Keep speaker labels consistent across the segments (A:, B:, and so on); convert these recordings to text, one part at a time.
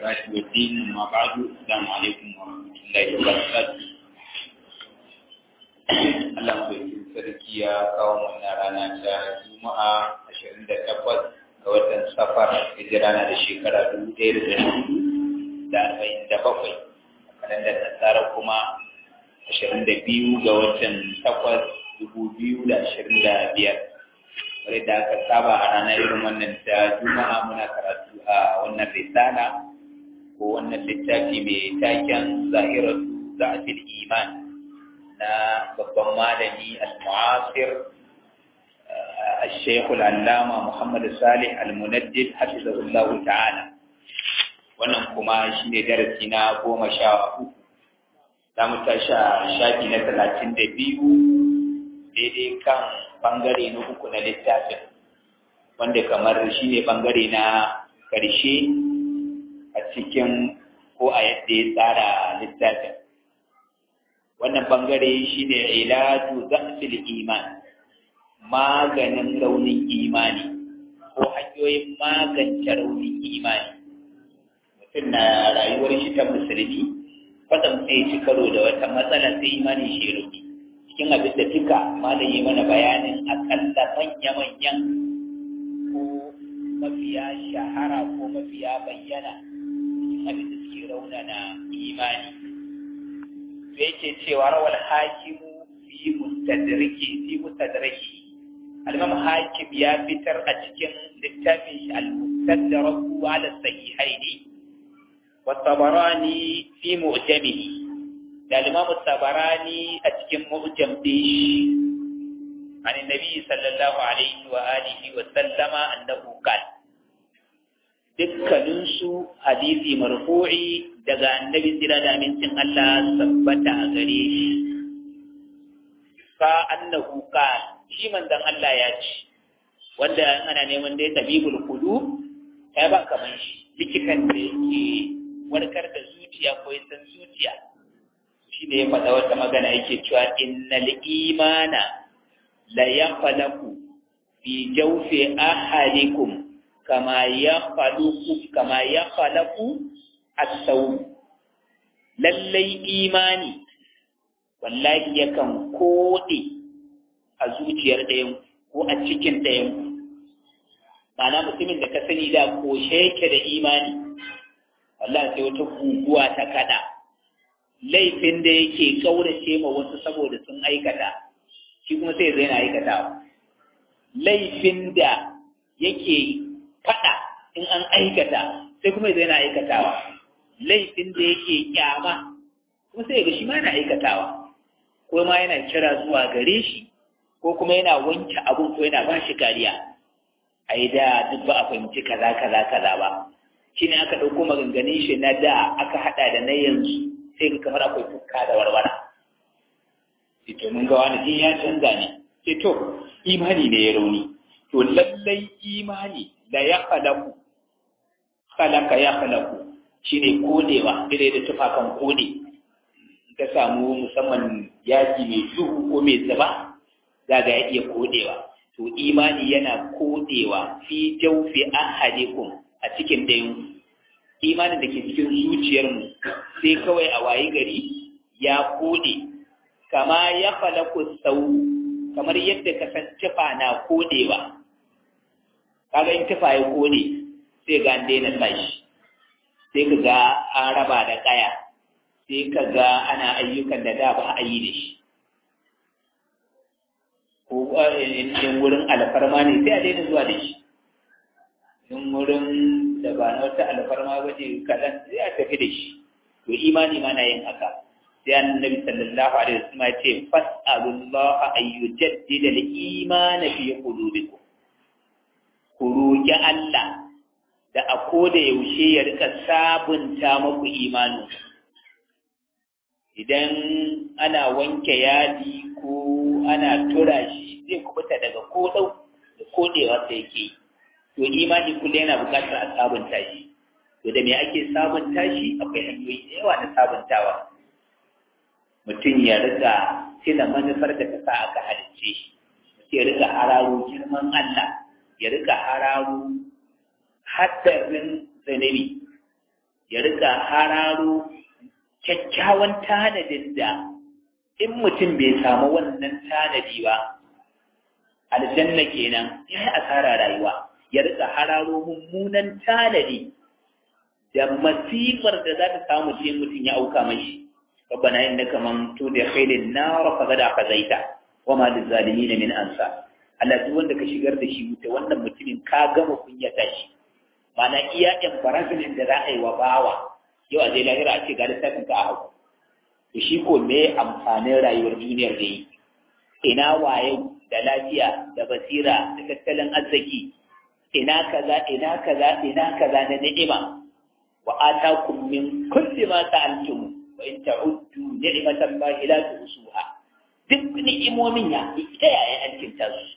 A: الصلاة والدين أما بعد السلام عليكم ورحمة الله وبركاته Allah mai sarki ya kawo wannan rana ta Juma'a 28 ga watan Safar hijira na da shekara 1447 kalandar Nasara kuma 22 ga watan 8 2025 kamar da aka saba a ranar irin wannan ta Juma'a muna karatu a wannan risala ko wannan littafi mai taken zahiratu za'atil iman na babban malami al-mu'asir الشيخ العلامة محمد صالح المنجد حفظه الله تعالى wannan kuma shi ne darasi na goma sha uku za mu tashi shafi na talatin da biyu daidai kan bangare na uku na littafin wanda kamar shi ne bangare na ƙarshe a cikin ko a yadda ya tsara littafin wannan bangare shi ne ilaju zafil iman maganin raunin imani ko hanyoyin magance raunin imani mutum na rayuwar shi ta musulmi kwatsam sai ci karo da wata matsala sai imani shi rauni cikin abin da duka malam yi mana bayanin akalla manya-manyan ko mafiya shahara ko mafiya bayyana cikin abin da suke raunana imani sai yake cewa rawar hakimu fi mustadraki fi mustadraki al-imam hakim ya fitar a cikin littafin shi al-mustadrak ala sahihaini wa tabarani fi mu'jamihi da al-imam tabarani a cikin mu'jam din an annabi sallallahu alaihi wa alihi wa sallama annahu qala dukkanin su hadisi marfu'i daga annabi tsira da amincin Allah sabbata a gare shi ka annahu qala shi manzon Allah ya ce wanda ana neman dai tabibul qulub kai ba kaman shi likitan da yake warkar da zuciya ko san zuciya shi ne ya faɗa wata magana yake cewa innal imana la yaqlaku fi jawfi ahadikum kama yaqlaku kama yaqlaku as-saw lallai imani wallahi yakan kode a zuciyar ɗayan ko a cikin ɗayan ma'ana mutumin da ka sani da koshe yake da imani wallahi sai wata guguwa ta kada laifin da yake kaurace ma wasu saboda sun aikata shi kuma sai zai na aikatawa laifin da yake fada in an aikata sai kuma zai na aikatawa laifin da yake kyama kuma sai ga shi ma yana aikatawa ko ma yana kira zuwa gare shi ko kuma yana wanke abun ko yana ba shi kariya a yi da duk ba a fahimci kaza kaza kaza ba shi ne aka ɗauko maganganun shi na da aka haɗa da na yanzu sai ga kamar akwai tukka da warwara sai to mun ga wani din ya canza ne sai to imani ne ya rauni to lallai imani da ya khalaku khalaka ya khalaku shine kodewa dire da tufakan kode ka samu musamman yaji mai duhu ko mai zaba zaga ya iya kodewa to imani yana kodewa fi jawfi ahadikum a cikin dayan imanin da ke cikin zuciyarmu sai kawai a wayi gari ya kode kama ya falaku sau kamar yadda ka san tufa na kodewa kaga in tufa ya kode sai ga an daina sashi sai ka ga an raba da kaya sai ka ga ana ayyukan da da ba a yi da shi ko in wurin alfarma ne sai a daina zuwa da shi in wurin da ba na wata alfarma ba ce kaɗan sai a tafi da shi to imani ma na yin haka sai annabi sallallahu alaihi wasallam ya ce fas'alullah an yujaddida al-iman fi qulubikum ku roki Allah da a koda yaushe ya rika sabunta muku imani idan ana wanke yadi ko ana tura shi zai kubuta daga kodau da kodewa da yake to imani kullum yana buƙatar a sabunta shi to da me ake sabunta shi akwai hanyoyi da yawa na sabuntawa mutum ya riga tuna manufar da ta sa aka halicce shi mutum ya riga hararo girman Allah ya riga hararo haddarin zanabi ya rika hararo kyakkyawan tanadin da in mutum bai samu wannan tanadi ba aljanna kenan ya yi asara rayuwa ya rika hararo mummunan tanadi da masifar da za ta samu ce mutum ya auka mashi ربنا إنك من تدخل النار فقد أخذيته وما للظالمين من أنصار Allah duk wanda ka shigar da shi wuta wannan mutumin ka gama kunyata shi mana iya embarrassment da za a yi wa bawa yau a zai lahira a ce ga lissafin ka a hau to shi ko me amfanin rayuwar duniyar da yi ina waye da lafiya da basira da tattalin arziki ina kaza ina kaza ina kaza na ni'ima wa atakum min kulli ma sa'altum wa in ta'uddu ni'matan lahi la tuhsuha duk ni'imomin ya ita yayin alkinta su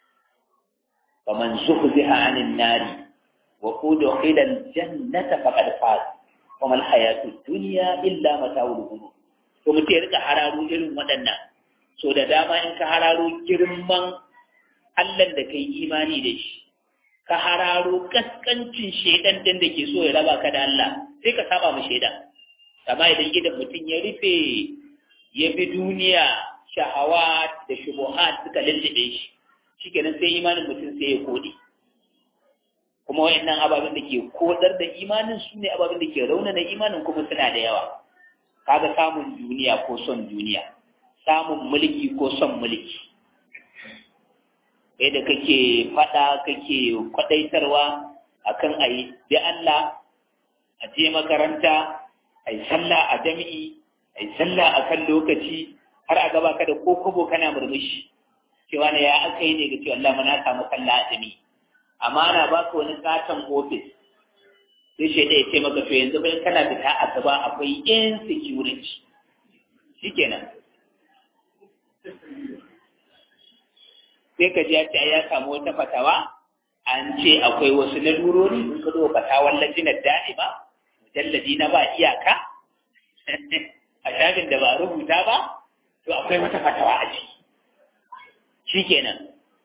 A: faman zuhziha 'anil nari wa udkhila al-jannata faqad faz wa mal hayatu dunya illa mata'ul ghurur to mutum ya rika hararo irin waɗannan so da dama in ka hararo girman Allah da kai imani da shi ka hararo kaskancin shaidan din da ke so ya raba ka da Allah sai ka saba mu shaidan amma idan gidan mutum ya rufe ya bi duniya shahawa da shubuhat suka lullube shi shikenan sai imanin mutum sai ya kode kuma wayannan ababen da ke kodar da imanin su ne ababen da ke raunana imanin kuma suna da yawa kaga samun duniya ko son duniya samun mulki ko son mulki kai da kake fada kake kwadaitarwa akan ayi bi Allah a je makaranta ai sallah a jami'i ai sallah a kan lokaci har a gaba ka da ko kobo kana murmushi cewa ne ya aka yi ne ga cewa Allah na samu sallah a jami'i amma ana baka wani katon ofis sai shi ya ce maka to yanzu bayan kana fita a gaba akwai insecurity shikenan sai ka ji ya ce ya samu wata fatawa an ce akwai wasu lalurori in ka zo fatawan lajinar da'ima mujalladi na ba iyaka a shafin da ba a rubuta ba to akwai wata fatawa a ciki shikenan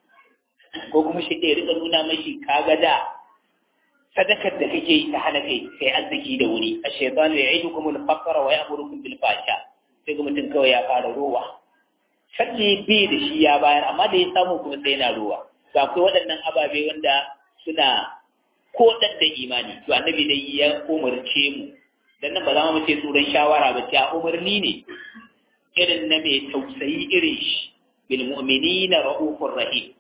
A: ko kuma shi ɗaya rika nuna mashi kaga da sadakar da kake yi ta hana kai kai arziki da wuri a shaitan ya aidu kuma al-faqra wa ya'murukum bil fasha sai ga mutum kawai ya fara rowa sanne bai da shi ya bayar amma da ya samu kuma sai yana rowa to akwai waɗannan ababe wanda suna kodar da imani to annabi dai ya umarce mu dan nan ba za mu ce tsoron shawara ba ta umarni ne irin na mai tausayi irin shi bil mu'minina ra'ufur rahim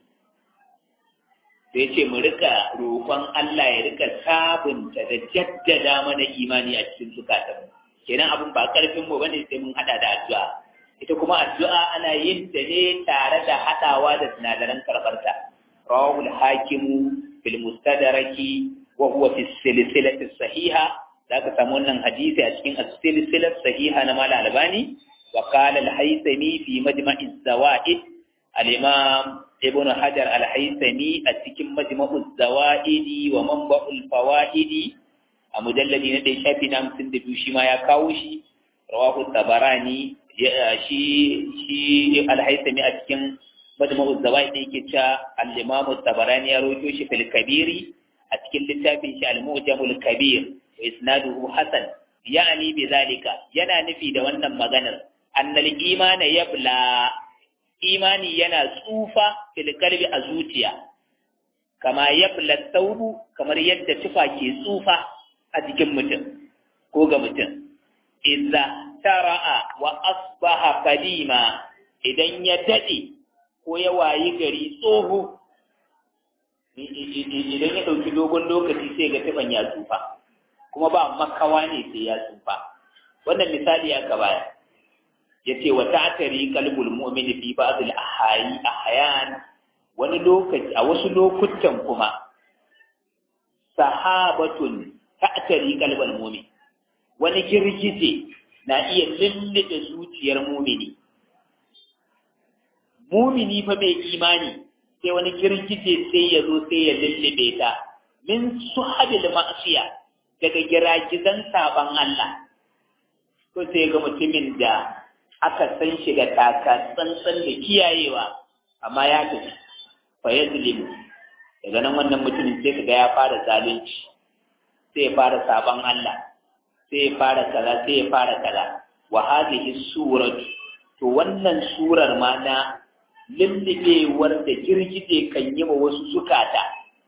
A: da ya ce mu rika roƙon Allah ya rika sabunta da jaddada mana imani a cikin zukatanmu kenan abin ba karfin mu bane sai mun hada da addu'a ita kuma addu'a ana yin ta ne tare da hadawa da sinadaran karbarta rawahul hakimu fil mustadraki wa huwa fi silsilati sahiha zaka samu wannan hadisi a cikin as-silsilat sahiha na mal albani wa qala al-haythami fi majma'i az-zawaid al-imam ibn hajar al-haythami a cikin majma'u az-zawaid wa manba'ul fawaid a mujalladi na dai shafi na hamsin da biyu shi ma ya kawo shi rawahu tabarani shi shi al-haythami a cikin majma'u az-zawaid yake cewa al-imam tabarani ya rawaito shi fil kabiri a cikin littafin shi al-mu'jamul kabir wa isnaduhu hasan ya'ni bi zalika yana nufi da wannan maganar annal imana yabla imani yana tsufa fil qalbi a zuciya kama yabla thawbu kamar yadda tufa ke tsufa a jikin mutum ko ga mutum idza tara'a wa asbaha qadima idan ya dade ko ya wayi gari tsoho idan ya ɗauki dogon lokaci sai ga tufan ya tsufa kuma ba makawa ne sai ya tsufa wannan misali aka baya ya ce wa ta'tari qalbul mu'mini fi ba'd al ahyi ahyan wani lokaci a wasu lokutan kuma sahabatun ta'tari qalbul mu'min wani girgije na iya lullube zuciyar mumini mumini fa mai imani sai wani girgije sai ya zo sai ya lullube ta min suhabil ma'siya daga giragizan saban Allah ko sai ga mutumin da aka san shi da taka tsantsan da kiyayewa amma ya tafi fa yazlimu daga nan wannan mutumin sai kaga ya fara zalunci sai ya fara saban Allah sai ya fara kaza sai ya fara kaza wa hadhihi suratu to wannan surar ma na lullubewar da girgije kan yi wa wasu zukata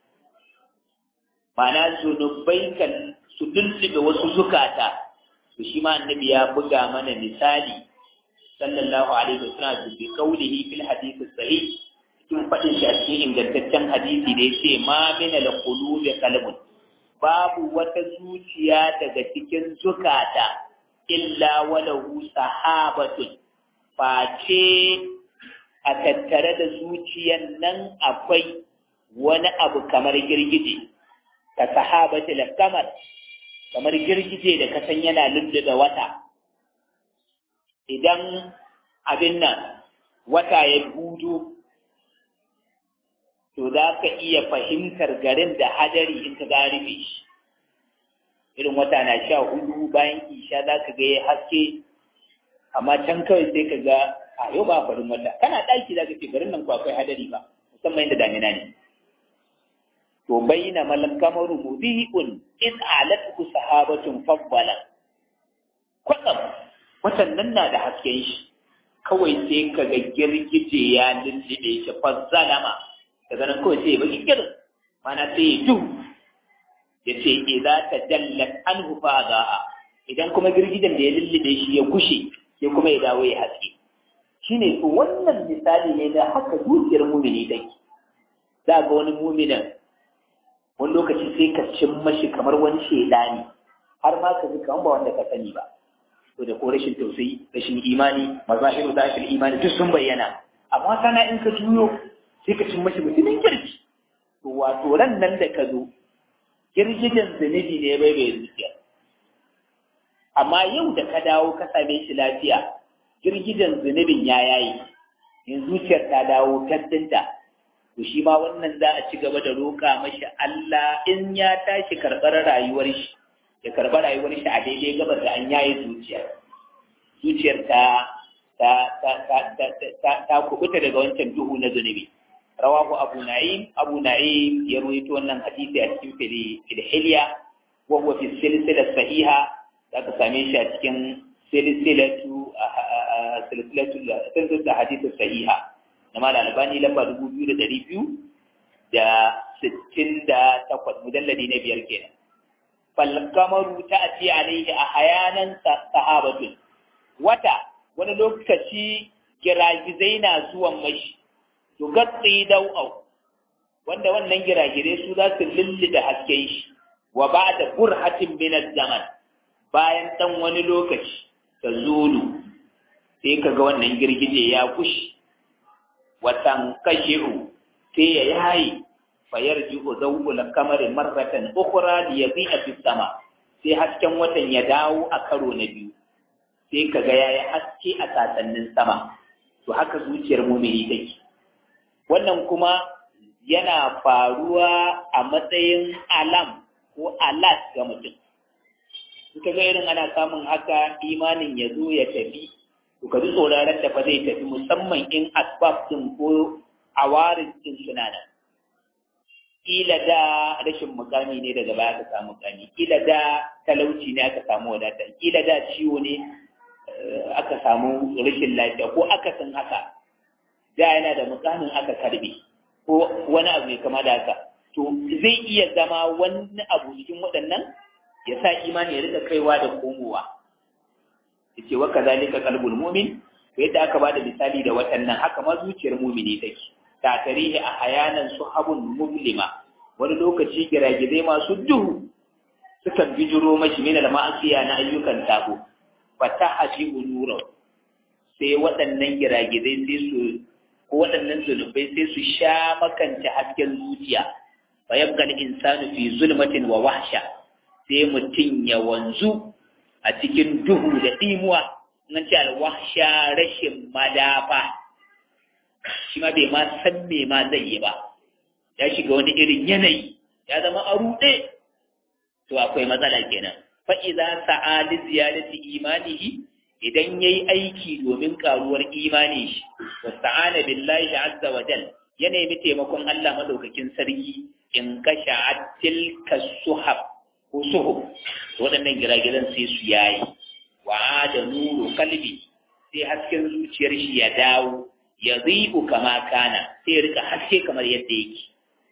A: ma'ana zunubai kan su lullube wasu zukata to shi ma annabi ya buga mana misali sallallahu alaihi wasallam bi qawlihi fil hadith sahih cikin fadin shi a cikin ingantaccen hadisi da yace ma min al qulubi qalbun babu wata zuciya daga cikin zukata illa walahu sahabatun face a tattare da zuciyan nan akwai wani abu kamar girgije ka sahabati kamar kamar girgije da kasan yana lullube wata idan abin nan wata ya gudu to za ka iya fahimtar garin da hadari in ka rufe shi irin wata na sha hudu bayan isha za ka ga ya haske amma can kawai sai ka ga a yau ba farin wata kana ɗaki za ka ce garin nan ko akwai hadari ba musamman inda damina ne to bayyana malam kamaru mudi'un in alatu sahabatun fabbala kwatsam watan nan na da hasken shi kawai sai ka ga girgije ya lullube shi fazzalama daga nan kawai sai ya baki kirin mana sai ya ju ya ce idza tajallat anhu fa za'a idan kuma girgijen da ya lullube shi ya gushe sai kuma ya dawo ya haske shine to wannan misali ne da haka zuciyar mumini take za ga wani muminin wani lokaci sai ka cin mashi kamar wani shaidani har ma ka ji kamar ba wanda ka sani ba to da ko rashin tausayi rashin imani mazahiru da shi imani duk sun bayyana amma kana in ka juyo sai ka cin mashi mutumin kirki to wato ran nan da ka zo girgijen zunubi ne bai bai zuciya amma yau da ka dawo ka same shi lafiya girgijen zunubin ya yayi in zuciyar ta dawo tattinta to shi ma wannan za a ci gaba da roƙa mashi Allah in ya tashi karɓar rayuwar shi ya karɓar rayuwar shi a daidai gabar da an yaye zuciyar zuciyar ta ta ta ta ta ta ta kubuta daga wancan duhu na zunubi rawahu abu na'im abu na'im ya ruwaito wannan hadisi a cikin filhiliya wa huwa fi silsilah sahiha za ka same shi a cikin silsilatu silsilatu silsilatu hadisi sahiha na mala albani lamba dubu biyu da ɗari biyu da sittin da takwas mujalladi na biyar kenan falkamaru ta ati alaihi a hayanan sahabatun wata wani lokaci giragizai na zuwan mashi to gatsi dau'au wanda wannan giragizai su za su lullube hasken shi wa ba da burhatin min zaman bayan ɗan wani lokaci ta zulu sai ka ga wannan girgije ya kushi watan kashi'u sai ya yayi fayar ji'u zawul kamar marratan ukhra li yadhi'a fi sama sai hasken watan ya dawo a karo na biyu sai kaga yayi haske a sasannin sama to haka zuciyar mu'mini take wannan kuma yana faruwa a matsayin alam ko alat ga mutum suka ga irin ana samun haka imanin ya zo ya tafi to ka ji tsoron da fa zai tafi musamman in asbab din ko awarin din suna nan kila da rashin mukami ne daga baya aka samu mukami kila da talauci ne aka samu wadata kila da ciwo ne aka samu rashin lafiya ko aka san haka da yana da mukamin aka karbe ko wani abu mai kama da haka to zai iya zama wani abu cikin waɗannan ya sa imani ya rika kaiwa da komowa yace wa kazalika qalbul mu'min yadda aka bada misali da watannan haka ma zuciyar mu'mini take ta tarihi a hayanan suhabun muslima wani lokaci giragizai masu duhu sukan bijiro mashi min al-ma'asiya na ayyukan sabo fatahaji unura sai waɗannan giragizai sai su ko waɗannan zunubai sai su sha makanta hasken zuciya fa yabqa al-insanu fi zulmatin wa wahsha sai mutum ya wanzu a cikin duhu da ɗimuwa nan ce alwahsha rashin madafa shi ma bai ma san me ma zai yi ba ya shiga wani irin yanayi ya zama a ruɗe to akwai matsala kenan fa idza sa'a li ziyadati imanihi idan yayi aiki domin karuwar imani shi wasta'ana billahi azza wa jal ya nemi taimakon Allah madaukakin sarki in kasha tilka suhab ko suhu waɗannan giragizan sai su yayi wa da nuru kalbi sai hasken zuciyar shi ya dawo ya zibu kama kana sai rika haske kamar yadda yake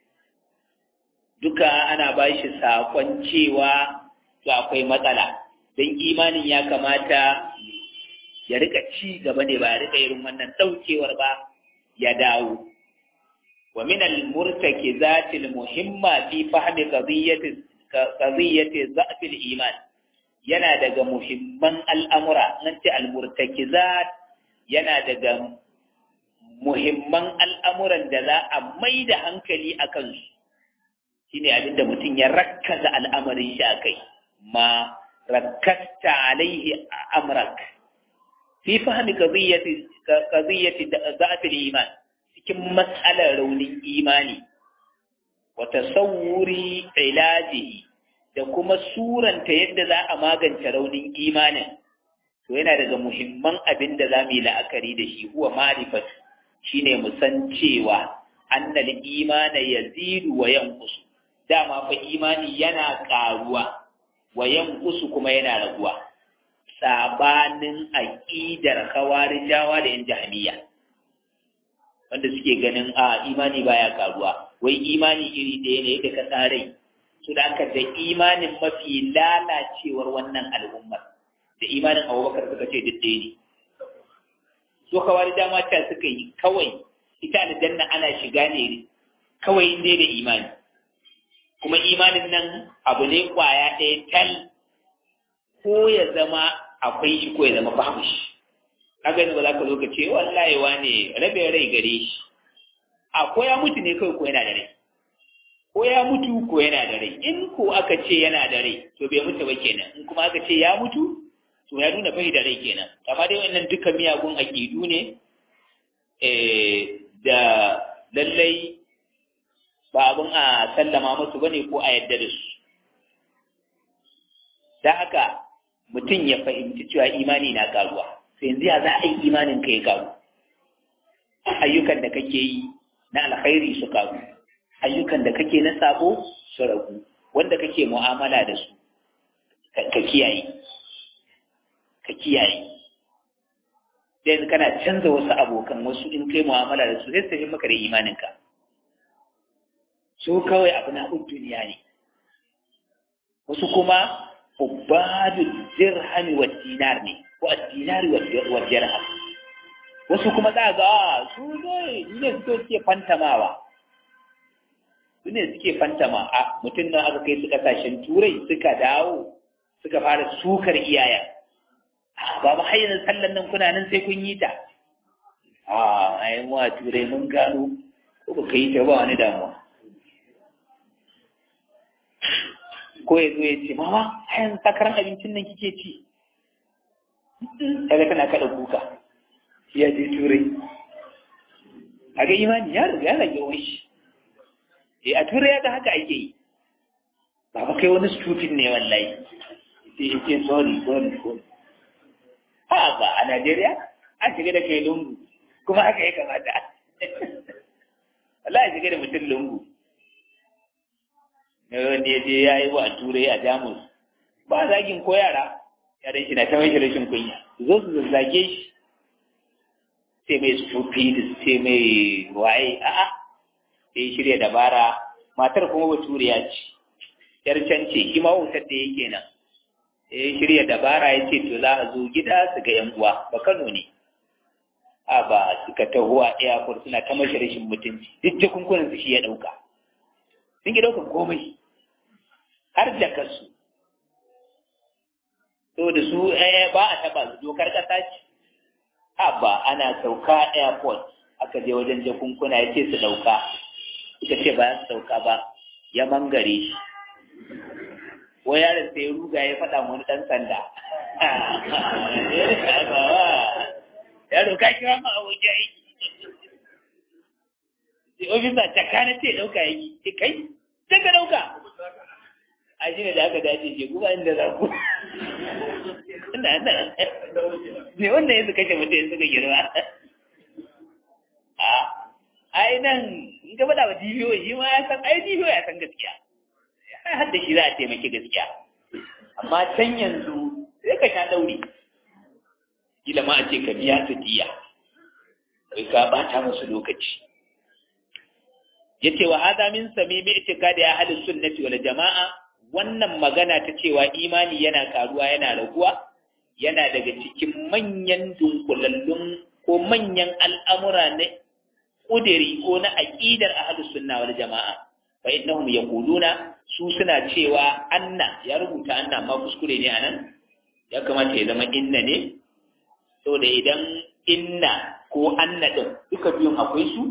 A: duka ana ba shi saƙon cewa to akwai matsala don imanin ya kamata ya rika ci gaba ne ba ya rika irin wannan ɗaukewar ba ya dawo wa min al-murtakizat al-muhimma fi fahmi qadiyyati qadiyyati dha'f al-iman yana daga muhimman al'amura nan ce al-murtakizat yana daga muhimman al'amuran da za a mai da hankali a kansu shine abinda mutum ya rakkaza al'amarin shi a kai ma rakkasta alaihi amrak fi fahmi qadiyyati qadiyyati dha'f al-iman cikin matsalar raunin imani wa tasawwuri ilajihi da kuma suranta yadda za a magance raunin imanin to yana daga muhimman abin da za mu yi la'akari da shi huwa ma'rifat shine mu san cewa annal imana yazidu wa yanqusu dama fa imani yana karuwa wa yanqusu kuma yana raguwa sabanin aqidar khawarijawa da yan jahmiya wanda suke ganin a imani baya karuwa wai imani iri ɗaya ne da ka tsarai su da aka da imanin mafi lalacewar wannan al'ummar da imanin abubakar suka ce duk ɗaya ne so kawai dama ta suka yi kawai ita aljanna ana shiga ne kawai inda da imani kuma imanin nan abu ne kwaya ɗaya tal ko ya zama akwai shi ko ya zama babu shi kaga yanzu ba za ka zo ka ce wallahi wane rabe rai gare shi a ko ya mutu ne kawai ko yana da rai ko ya mutu ko yana da rai in ko aka ce yana da rai to bai mutu ba kenan in kuma aka ce ya mutu to ya nuna bai da rai kenan amma dai wannan duka miyagun aƙidu ne da lallai ba abin a sallama musu bane ko a yadda da su da haka mutum ya fahimci cewa imani na karuwa sai yanzu ya za a yi imanin ka ya karu ayyukan da kake yi na alkhairi su karu ayyukan da kake na sabo su ragu wanda kake mu'amala da su ka kiyaye ka kiyaye da yanzu kana canza wasu abokan wasu in kai mu'amala da su sai su maka da imaninka su kawai abu na duniya ne wasu kuma ubadu dirhami wa dinar ne ko dinari wa dirham wasu kuma za ga su ne ne suke fantamawa su ne suke fantama a mutum nan aka kai su kasashen turai suka dawo suka fara sukar iyaya ba ba hayyar sallan nan kuna nan sai kun yi ta a ayi mu a turai mun gano ko ba yi ta ba wani damuwa ko ya zo ya ce mama hayan sakaran abincin nan kike ci kaga tana kada kuka ya je turai a ga imani ya riga ya rage wani shi eh a turai ya ga haka ake yi ba ba kai wani stupid ne wallahi sai ya ce sorry sorry sorry ha ba a Najeriya an shiga da kai lungu kuma haka ya kamata wallahi shiga da mutum lungu na wanda ya je ya yi wa turai a jamus ba zagin ko yara yaran shi na ta mai rashin kunya zo su zazzage shi sai mai stupid sai mai waye a'a sai shirya dabara matar kuma baturiya ce yar can ce shi ma wutar da yake nan sai shirya dabara ya ce to za a zo gida su ga yan uwa ba Kano ne a ba suka taho a airport suna ta mashi rashin mutunci duk jakunkunan su shi ya dauka sun ki daukan komai har da kasu to da su ba a taba su dokar kasa ce a ba ana sauka airport aka je wajen jakunkuna ya ce su dauka suka ce ba su sauka ba ya mangare shi ko yaron sai ruga ya faɗa wani ɗan sanda yaro ka kira ma a waje aiki sai ofisa caka na ce ɗauka yaki ce kai sai ka ɗauka a shi ne da aka dace ce kuma inda za ku ina nan ne wannan yanzu kashe mutum yanzu ka girma a ai nan in ka faɗa wa DPO shi ma ya san ai DPO ya san gaskiya ai hadda shi za a taimaki gaskiya amma can yanzu sai ka sha ɗauri kila ma a ce ka biya su diya kai ka bata musu lokaci yace wa hada min samimi itikadi ahli sunnati wal jamaa wannan magana ta cewa imani yana karuwa yana raguwa yana daga cikin manyan dunkulallun ko manyan al'amura na kudiri ko na aqidar ahli sunna wal jamaa fa innahum yaquluna su suna cewa anna ya rubuta anna amma kuskure ne anan ya kamata ya zama inna ne saboda idan inna ko anna din duka biyun akwai su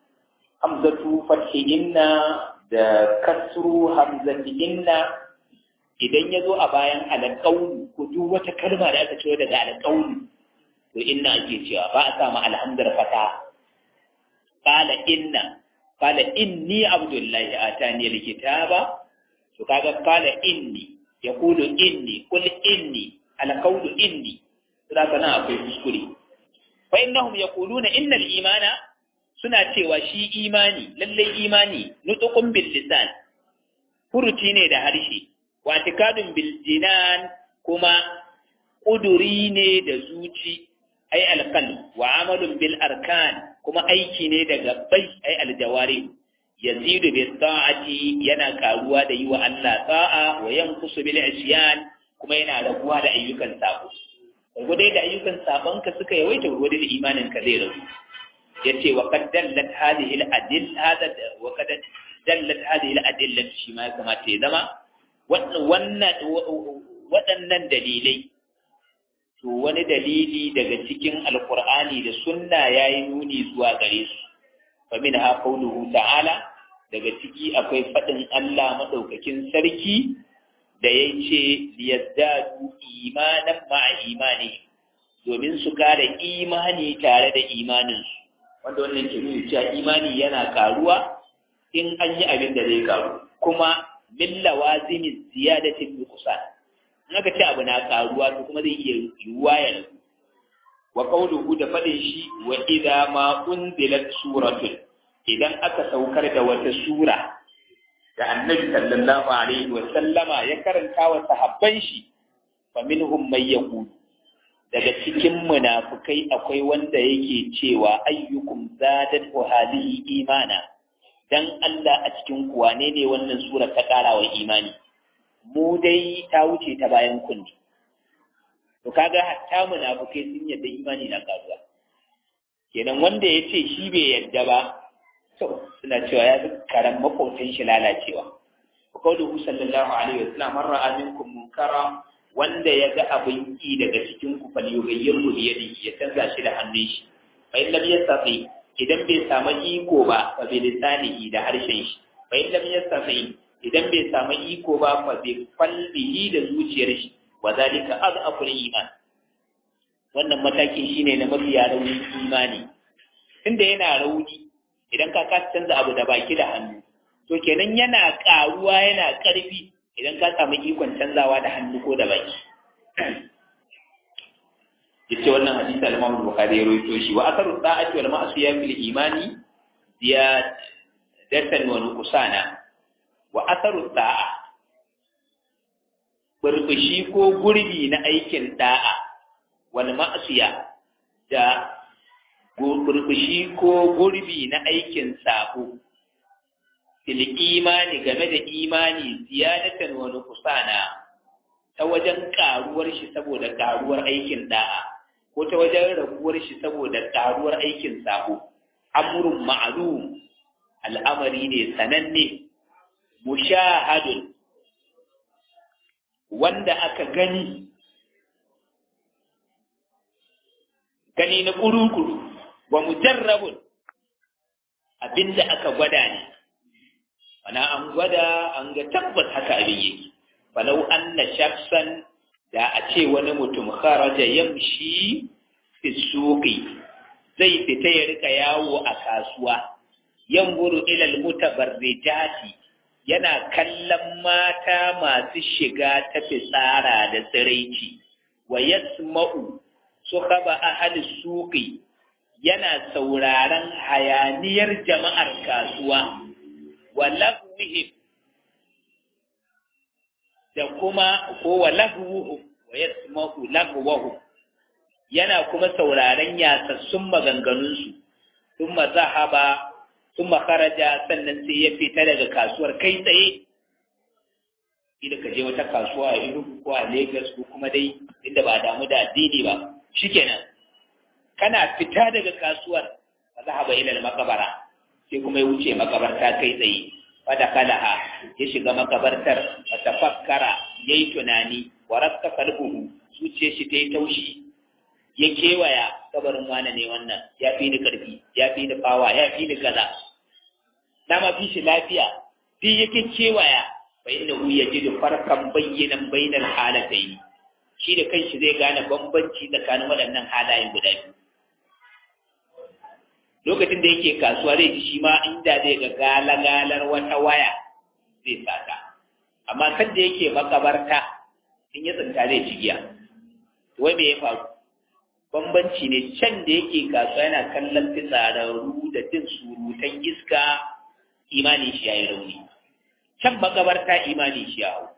A: hamzatu fathi inna da kasru hamzati inna idan ya zo a bayan alƙaunu ko duk wata kalma da aka ciro daga alƙaunu to inna ake cewa ba a samu alhamdar fata qala inna qala inni abdullahi atani alkitaba to kaga qala inni yaqulu inni qul inni alqawlu inni saboda nan akwai kuskure fa innahum yaquluna innal imana suna cewa shi imani lallai imani nutqun bil lisan furuci ne da harshe wa tikadun bil jinan kuma kuduri ne da zuci ai alqal wa amalun bil arkan kuma aiki ne da gabbai ai aljawari yazidu bi ta'ati yana karuwa da yi wa Allah ta'a wa yanqusu bil isyan kuma yana raguwa da ayyukan sabo gurgudai da ayyukan sabonka suka yawaita gurgudai da imanin ka zai ragu yace wa qad dallat hadhihi al-adil hada wa qad dallat hadhihi al-adillah shi ma kamata ya zama wannan waɗannan dalilai to wani dalili daga cikin alqur'ani da sunna yayi nuni zuwa gare su fa minha qawluhu ta'ala daga ciki akwai fadin Allah madaukakin sarki da yace liyazdadu imanan ma'a imani domin su kare imani tare da imaninsu wanda wannan ke nuna cewa imani yana karuwa in an yi abin da zai karu kuma min lawazimi ziyadatin nuqsan in aka ce abu na karuwa to kuma zai iya yiwuwa ya rabu wa qawluhu da fadin shi wa idza ma unzilat suratun idan aka saukar da wata sura da annabi sallallahu alaihi wa sallama ya karanta wa sahabban shi fa minhum may yaqulu daga cikin munafukai akwai wanda yake cewa ayyukum zadat wa hadhihi imana dan Allah a cikin ku wane ne wannan sura ta ƙara wa imani mu dai ta wuce ta bayan kunni to kaga hatta munafukai sun yadda imani na karuwa kenan wanda ya ce shi bai yadda ba to suna cewa ya fi karan makotan shi lalacewa wa qawluhu sallallahu alaihi wasallam man ra'a minkum munkara wanda ya ga abin ki daga cikin ku fal yughayyirhu bi yadihi ya canza shi da hannun shi fa in lam yastati idan bai samu iko ba fa bi lisanihi da harshen shi fa in lam yastati idan bai samu iko ba fa bi qalbihi da zuciyar shi wa zalika adhaful iman wannan matakin shine na mafiya raunin imani tunda yana rauni idan ka kasa canza abu da baki da hannu to kenan yana karuwa yana karfi idan ka samu ikon canzawa da hannu ko da baki yace wannan hadisi al-Imam Bukhari ya rawaito shi wa atharu da'ati wal ma'siya fil imani ziyadatan wa nuqsana wa atharu da'a burbushi ko gurbi na aikin da'a wal ma'siya da burbushi ko gurbi na aikin sabo fil imani game da imani ziyadatan wa nuqsana ta wajen karuwar shi saboda karuwar aikin da'a ko ta wajen raguwar shi saboda karuwar aikin sabo amrun ma'lum al'amari ne sananne mushahadun wanda aka gani gani na kuru-kuru wa mujarrabun abinda aka gwada ne wana an gwada an ga tabbas haka abin yake falau anna shakhsan da a ce wani mutum kharaja yamshi fi suqi zai fita ya rika yawo a kasuwa yanzuru ila almutabarrijati yana kallon mata masu shiga ta fitsara da tsiraici wa yasma'u sukhaba ahli suqi yana sauraron hayaniyar jama'ar kasuwa wa lafwihim da kuma ko wa lahwuhum wa yasma'u lahwahum yana kuma sauraron yasassun maganganunsu thumma zahaba thumma kharaja sannan sai ya fita daga kasuwar kai tsaye idan ka je wata kasuwa a Enugu ko a Lagos ko kuma dai inda ba damu da addini ba shikenan kana fita daga kasuwar fa zahaba ila al-maqbara sai kuma ya wuce makabarta kai tsaye fada kalaha ya shiga makabartar fa tafakkara yayi tunani wa rakka qalbuhu zuciyar shi ta yi taushi ya kewaya kabarin wane ne wannan ya fi ni karfi ya fi ni fawa ya fi ni kaza na ma fi shi lafiya duk yake kewaya fa innahu yajidu farqan bayyinan bainal halatayn shi da kanshi zai gane bambanci tsakanin waɗannan halayen guda biyu lokacin da yake kasuwa zai ji shi ma inda zai ga galagalar wata waya zai sata amma kan da yake makabarta in ya tsinta zai ci giya wai me ya faru bambanci ne can da yake kasuwa yana kallon fitsararru da jin surutan iska imanin shi ya yi rauni can makabarta imanin shi ya hau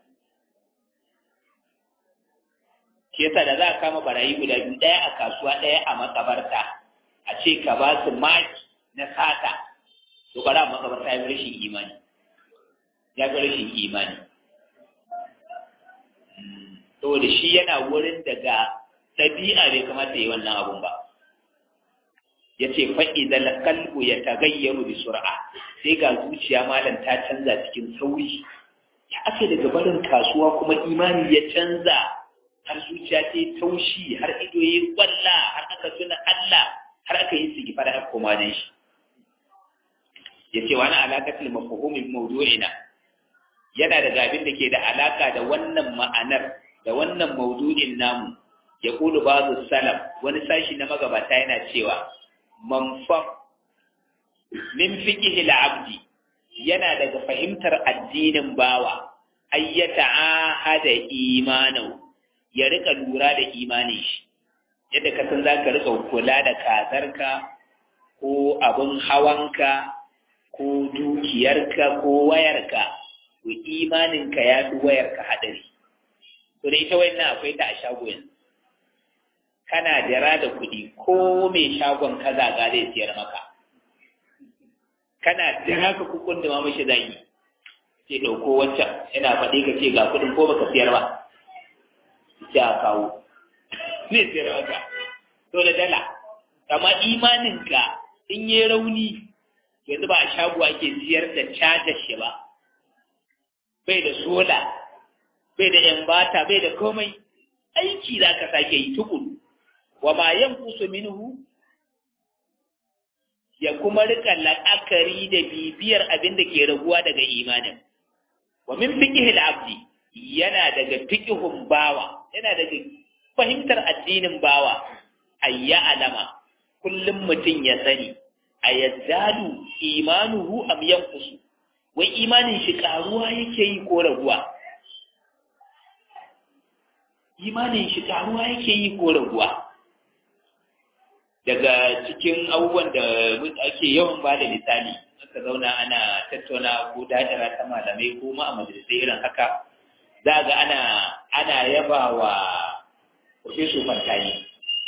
A: shi yasa da za a kama barayi guda biyu ɗaya a kasuwa ɗaya a makabarta a ce ka ba su maki na sata to bara makabarta ya fi rashin imani ya fi rashin imani saboda shi yana wurin daga ɗabi'a bai kamata yi wannan abun ba ya ce faɗi da kalbu ya tagayyaru bi sur'a sai ga zuciya malam ta canza cikin sauri ya ake daga barin kasuwa kuma imani ya canza har zuciya ta yi taushi har ido ya yi kwalla har aka tuna Allah har aka yi su gifar har koma dan shi ya ce wani alaƙatul mafahimin mawdu'ina yana da abin da ke da alaƙa da wannan ma'anar da wannan maudu'in namu ya kulu bazu salam wani sashi na magabata yana cewa manfam min fiqhi al-abdi yana daga fahimtar addinin bawa ayyata ahada imanu ya rika lura da imanin shi yadda ka san zaka rika kula da kazarka ko abun hawanka ko dukiyarka ko wayarka to imaninka ya fi wayarka hadari to da ita wannan akwai ta a shago yanzu kana jira da kuɗi ko mai shagon kaza ga zai siyar maka kana jira ka kukun da mamashi zagi ce ɗauko wancan yana faɗi ka ce ga kuɗin ko baka siyar ba ce a kawo zai siyar maka to da dala amma imaninka in yi rauni yanzu ba a shago ake siyar da cajar shi ba bai da sola bai da yan bata bai da komai aiki za ka sake yi tukuru wa ma yanqusu minhu ya kuma rika la'akari da bibiyar abin da ke raguwa daga imanin wa min fiqhi al-abdi yana daga fiqhun bawa yana daga fahimtar addinin bawa ayya alama kullum mutum ya sani ayazzadu imanuhu am yanqusu wai imanin shi karuwa yake yi ko raguwa imanin shi karuwa yake yi ko raguwa daga cikin abubuwan da ake yawan ba da misali aka zauna ana tattauna ko dajara ta malamai ko ma a majalisai irin haka za ga ana ana yaba wa Profesor Fantani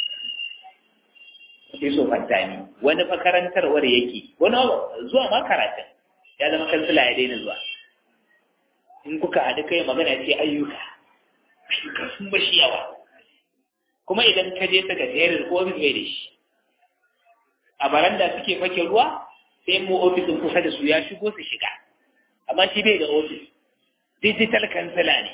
A: Profesor Fantani wani makarantarwar yake wani zuwa ma karatun ya zama kansila ya daina zuwa in kuka haɗu kai magana ce ayyuka ayyuka sun bashi yawa kuma idan ka je sakatariyar ko ofis bai da shi a baranda suke fake ruwa sai mu ofisin kusa da su ya shigo su shiga amma shi bai da ofis digital kansila ne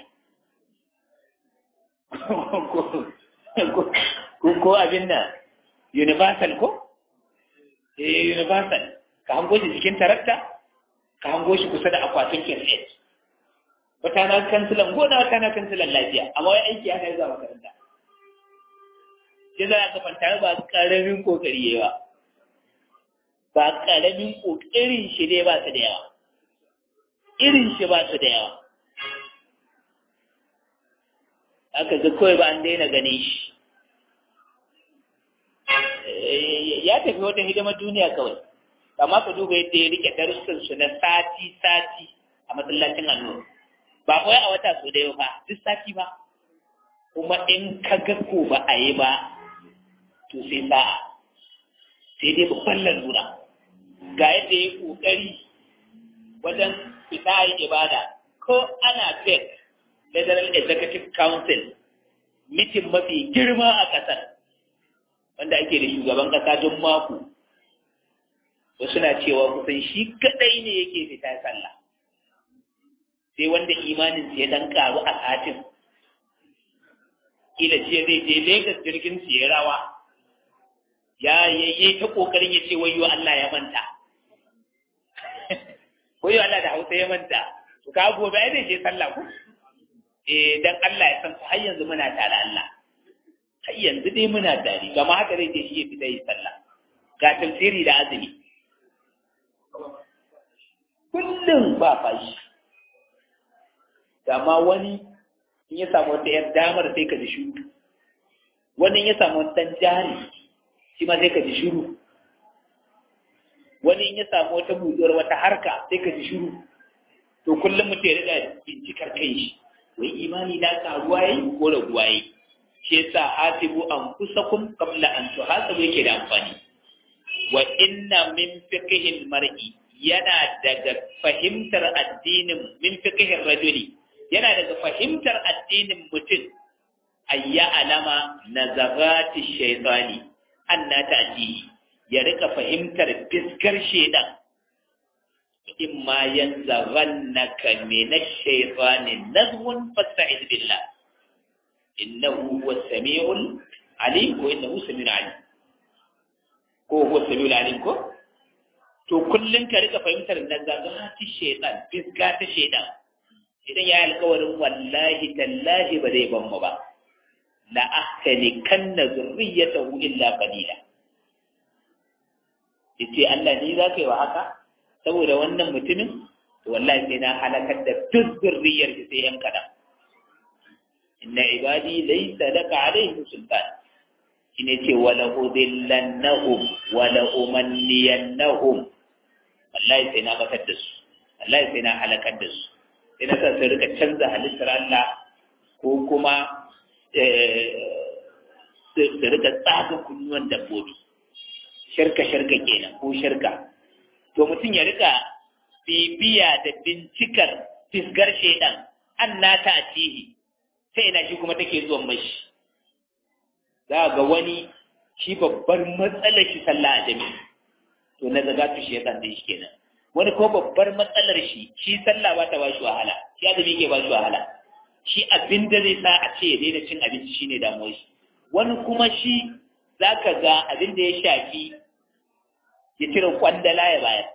A: ko abin nan universal ko eh universal ka hango shi cikin tarakta ka hango shi kusa da akwatin kirset wata na kansilan gona wata na kansilan lafiya amma wai aiki aka yi zuwa makaranta shi za a fanta ba karamin kokari yayi ba ba karamin kokarin shi ne ba su da yawa irin shi ba su da yawa aka ga kawai ba an daina gane shi ya tafi wata hidimar duniya kawai amma ka duba yadda ya rike darussan su na sati sati a masallacin annu ba kawai a wata so da yau ba duk sati ba kuma in ka ga ko ba a yi ba to sai sa'a sai dai babban lalura ga yadda ya kokari wajen fita yi ibada ko ana fek federal executive council mitin mafi girma a ƙasar wanda ake da shugaban ƙasa don mako wasu na cewa kusan shi kadai ne yake fita sallah sai wanda imanin ya dan karu a satin kila ce zai je Lagos jirgin su ya rawa ya yayye ta kokarin ya ce wayo Allah ya manta wayo Allah da Hausa ya manta to ka gobe ai zai je sallah ko eh dan Allah ya san ku har yanzu muna tare Allah har yanzu dai muna tare gama haka zai je shi ya fita yi sallah ga tafsiri da azumi kullum ba fashi amma wani in ya samu wata ‘yar damar sai ka ji shuru wani ya samu wata jari shi ma sai ka ji shuru wani in ya samu wata buɗuwar wata harka sai ka ji shuru to kullum mutum ya riga bincikar kai shi wai imani na karuwa yayi ko raguwa yayi shi yasa hasibu an kusakum qabla an tuhasabu yake da amfani wa inna min fiqhil mar'i yana daga fahimtar addinin min fiqhir rajuli yana daga fahimtar addinin mutum ayya alama nazarati shaytani anna ta'tihi ya rika fahimtar fiskar shaytan imma yanzaghannaka min ash-shaytani nazghun fasta'id billah innahu huwa as-sami'ul alim ko innahu sami'un alim ko huwa as-sami'ul alim ko to kullum ka rika fahimtar da zagati shaitan fiska ta shaitan idan ya alkawarin wallahi tallahi ba zai ban mu ba la ahkani kanna zurriyatahu illa qalila yace Allah ni za ka yi wa haka saboda wannan mutumin to wallahi sai na halakar da duk zurriyar shi sai yan kadan inna ibadi laysa laka alaihim sultan shine ce wala udillannahum wala umanniyannahum wallahi sai na batar da su wallahi sai na halakar da su sai na sa su rika canza halittar Allah ko kuma su rika tsaga kunnuwan dabbobi shirka shirka kenan ko shirka to mutum ya rika bibiya da bincikar fisgar shaidan an nata a tihi sai ina shi kuma take zuwan mashi za ga wani shi babbar matsalar shi sallah a jami'i to na zaga tu shaitan da shi kenan wani ko babbar matsalar shi shi sallah ba ta ba shi wahala shi azumi ke ba shi wahala shi abin da zai sa a ce ya daina cin abinci shine damuwar shi wani kuma shi zaka ga abin da ya shafi ya cire kwandala ya bayar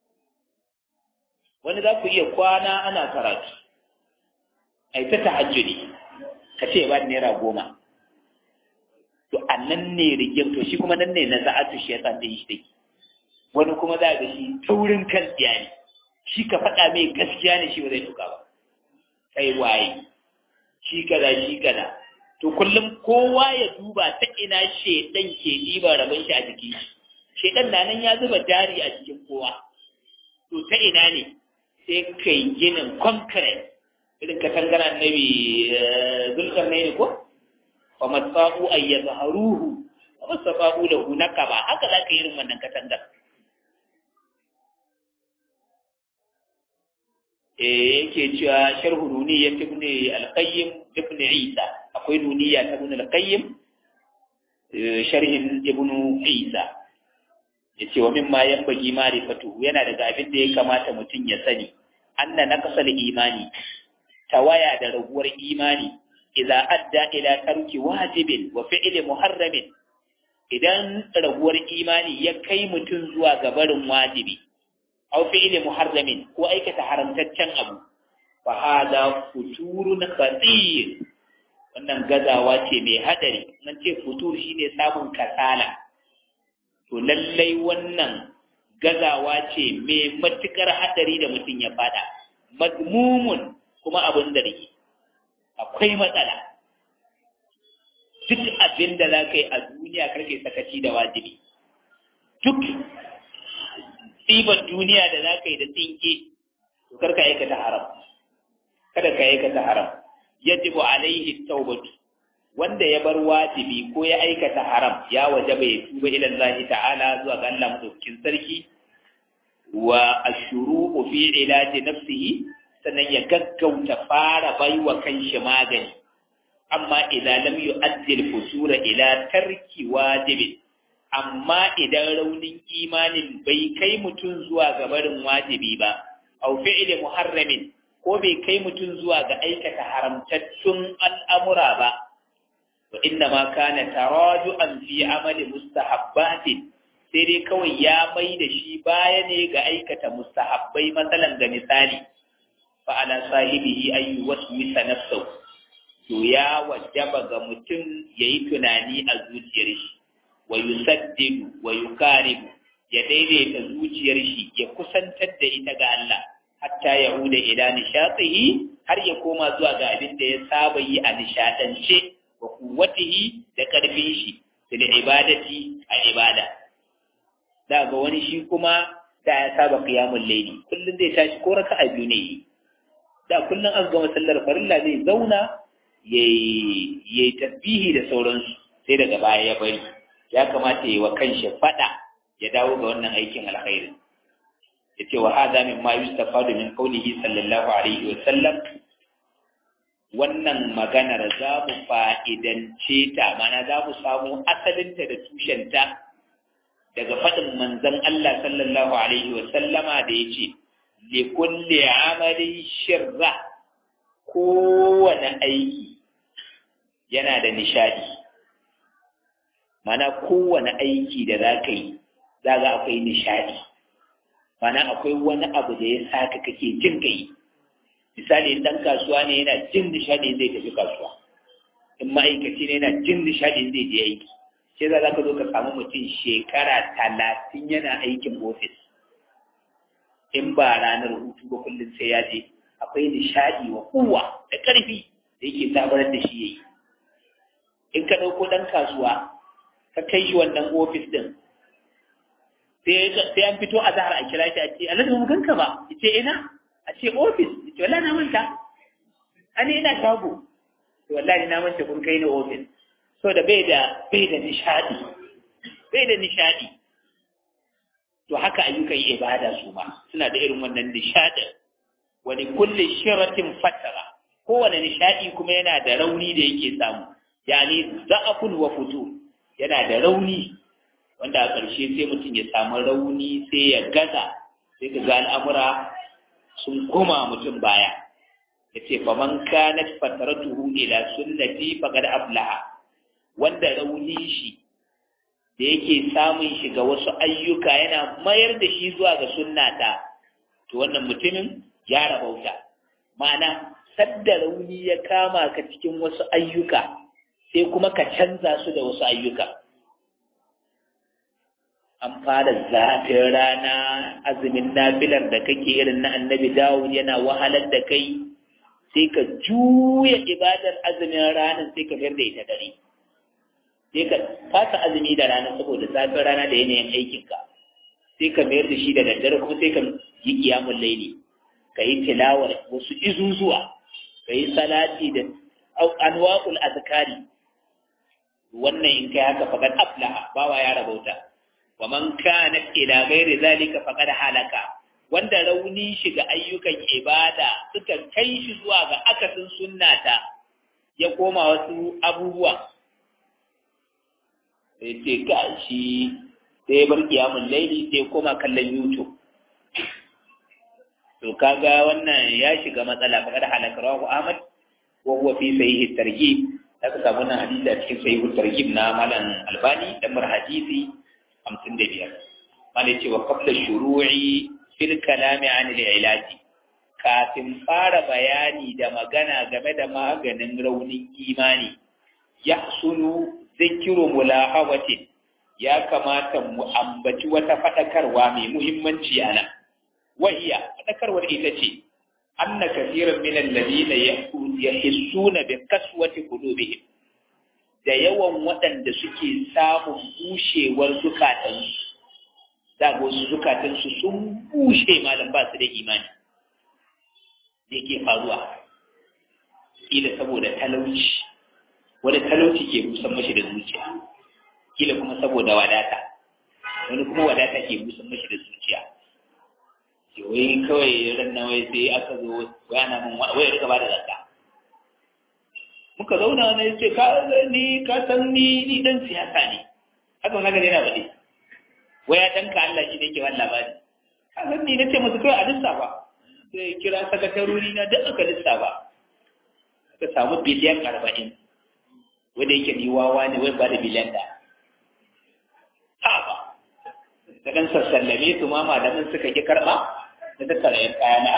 A: wani za ku iya kwana ana karatu ai ta tahajjudi ka ce ba naira goma to a nan ne rigim to shi kuma nan ne na za'atu shi ya san da shi take wani kuma za ga shi taurin kan tsiya ne shi ka faɗa mai gaskiya ne shi ba zai tuka ba kai waye shi kaza shi kaza to kullum kowa ya duba ta ina shedan ke ɗiba rabon shi a jiki shedan na nan ya zuba jari a jikin kowa to ta ina ne sai kai ginin concrete irin katangar annabi zulkar ne ko wa matsa'u ay yazharuhu wa masfa'u lahu nakaba haka za ka yi irin wannan katangar yake cewa sharhu nuniya ibn al-qayyim ibn isa akwai nuniya ta ibn al-qayyim sharhin ibn isa yace wa mimma yanbaghi ma'rifatu yana daga abin da ya kamata mutum ya sani anna naqsal imani tawaya da raguwar imani idza adda ila tarki wajibin wa fi'li muharramin idan raguwar imani ya kai mutum zuwa ga barin wajibi aw fi'li muharramin ko aikata haramtaccen abu fa hada futurun khatir wannan gazawa ce mai hadari nan ce futur shine samun kasala to lallai wannan gazawa ce mai matukar hadari da mutum ya fada madmumun kuma abin da rike akwai matsala duk abin da za ka yi a duniya karke sakaci da wajibi duk tsibar duniya da za ka yi da tsinke to karka aikata haram kada ka aikata haram yajibu alaihi tawbatu wanda ya bar wajibi ko ya aikata haram ya wajaba ya tuba ila Allah ta'ala zuwa ga Allah madaukakin sarki wa ashuru fi ilaji nafsihi sannan ya gaggauta fara baiwa kanshi magani amma idan lam yu'addi al-fusura ila tarki wajibin amma idan raunin imanin bai kai mutum zuwa ga barin wajibi ba aw fi'li muharramin ko bai kai mutum zuwa ga aikata haramtattun al'amura ba wa inna ma kana taraju'an fi amali mustahabbatin sai dai kawai ya mai da shi baya ne ga aikata mustahabbai matsalan ga misali fa ala sahibihi ay yuwaswisa nafsahu to ya wajaba ga mutum yayi tunani a zuciyar shi wa yusaddidu wa yukaribu ya daidaita zuciyar shi ya kusantar da ita ga Allah hatta ya huda ila nishatihi har ya koma zuwa ga abin da ya saba yi a nishadance wa kuwatihi da karfin shi da ibadati a ibada da ga wani shi kuma da ya saba qiyamul layli kullun zai tashi ko raka'a biyu ne da kullun an gama sallar farilla zai zauna yayi yayi tasbihi da sauransu sai daga baya ya bari ya kamata yi wa kanshi fada ya dawo ga wannan aikin alkhairi yace wa hadha mimma yustafadu min qawlihi sallallahu alaihi wa sallam wannan maganar za mu fa'idance ta mana za mu samu asalinta da tushenta daga faɗin manzon Allah sallallahu alaihi wa sallama da yace li kulli amalin shirra kowane aiki yana da nishadi mana kowane aiki da za ka yi za ga akwai nishadi mana akwai wani abu da ya saka kake jin kai misali dan kasuwa ne yana jin nishadi zai tafi kasuwa in ma'aikaci ne yana jin nishadi zai je aiki sai za ka zo ka samu mutum shekara talatin yana aikin ofis in ba ranar hutu ba kullum sai ya je akwai nishadi wa kowa da ƙarfi da yake sabar da shi yayi in ka ɗauko ɗan kasuwa ka kai shi wannan ofis ɗin sai an fito a zahar a kira shi a ce alhaji mu ganka ba ya ce ina a ce ofis ya ce wallahi na manta ani ina shago to wallahi na manta kun kai ni ofis so da bai da bai da nishadi bai da nishadi to haka ayyukan ibada su ma suna da irin wannan nishadin wani kulle shiratin fatara kowane nishadi kuma yana da rauni da yake samu yani za'afun wa futur yana da rauni wanda a ƙarshe sai mutum ya samu rauni sai ya gaza sai ka ga al'amura sun koma mutum baya ya ce faman kanat fataratuhu ila sunnati faqad aflaha wanda rauni shi da yake samun shi ga wasu ayyuka yana mayar da shi zuwa ga sunnata to wannan mutumin ya rabauta ma'ana sadda rauni ya kama ka cikin wasu ayyuka sai kuma ka canza su da wasu ayyuka an fara zafin rana azumin nafilar da kake irin na annabi dawud yana wahalar da kai sai ka juya ibadar azumin ranar sai ka fiyar da ita dare sai ka fasa azumi da rana saboda zafin rana da yanayin aikinka sai ka mayar da shi da daddare kuma sai ka yi kiyamun laili ka yi tilawar wasu izuzuwa ka yi salati da anwa'ul azkari wannan in kai haka faqad aflaha bawa ya rabauta wa man kana ila ghairi zalika faqad halaka wanda rauni shi ga ayyukan ibada suka kai shi zuwa ga akasin sunnata ya koma wasu abubuwa sai ce ga shi sai ya bar kiyamun laili sai koma kallon youtube to kaga wannan ya shiga matsala faqad halaka rawahu ahmad wa huwa fi sahih targhib aka samu wannan hadisi a cikin sahih targhib na malam albani dan mar hadisi 55 malai cewa qabla shuru'i fil kalami an al-ilaji kafin fara bayani da magana game da maganin raunin imani yahsulu zikiru mulahawatin ya kamata mu ambaci wata fadakarwa mai muhimmanci a nan wahiya fadakarwar ita ce anna kathiran min alladhina yahissuna bi kaswati qulubihim da yawan waɗanda suke samun bushewar zukatansu da wasu zukatansu sun bushe malam ba su da imani da yake faruwa kila saboda talauci wani talauci ke busan mashi da zuciya kila kuma saboda wadata wani kuma wadata ke busan mashi da zuciya wai kawai ran na wai sai aka zo wai ana mun wai rika ba da zakka muka zauna na yace ka ni ka san ni ni dan siyasa ne haka wani gari yana bade wai ya danka Allah shi da yake wannan labari ka san ni nace musu kai a lissafa sai kira sakatarori na duk aka lissafa aka samu biliyan arba'in wanda yake ni wawa ne wai ba da biliyan da ha ba da dan sassallame su ma malamin suka ki karba da tattara yan kayana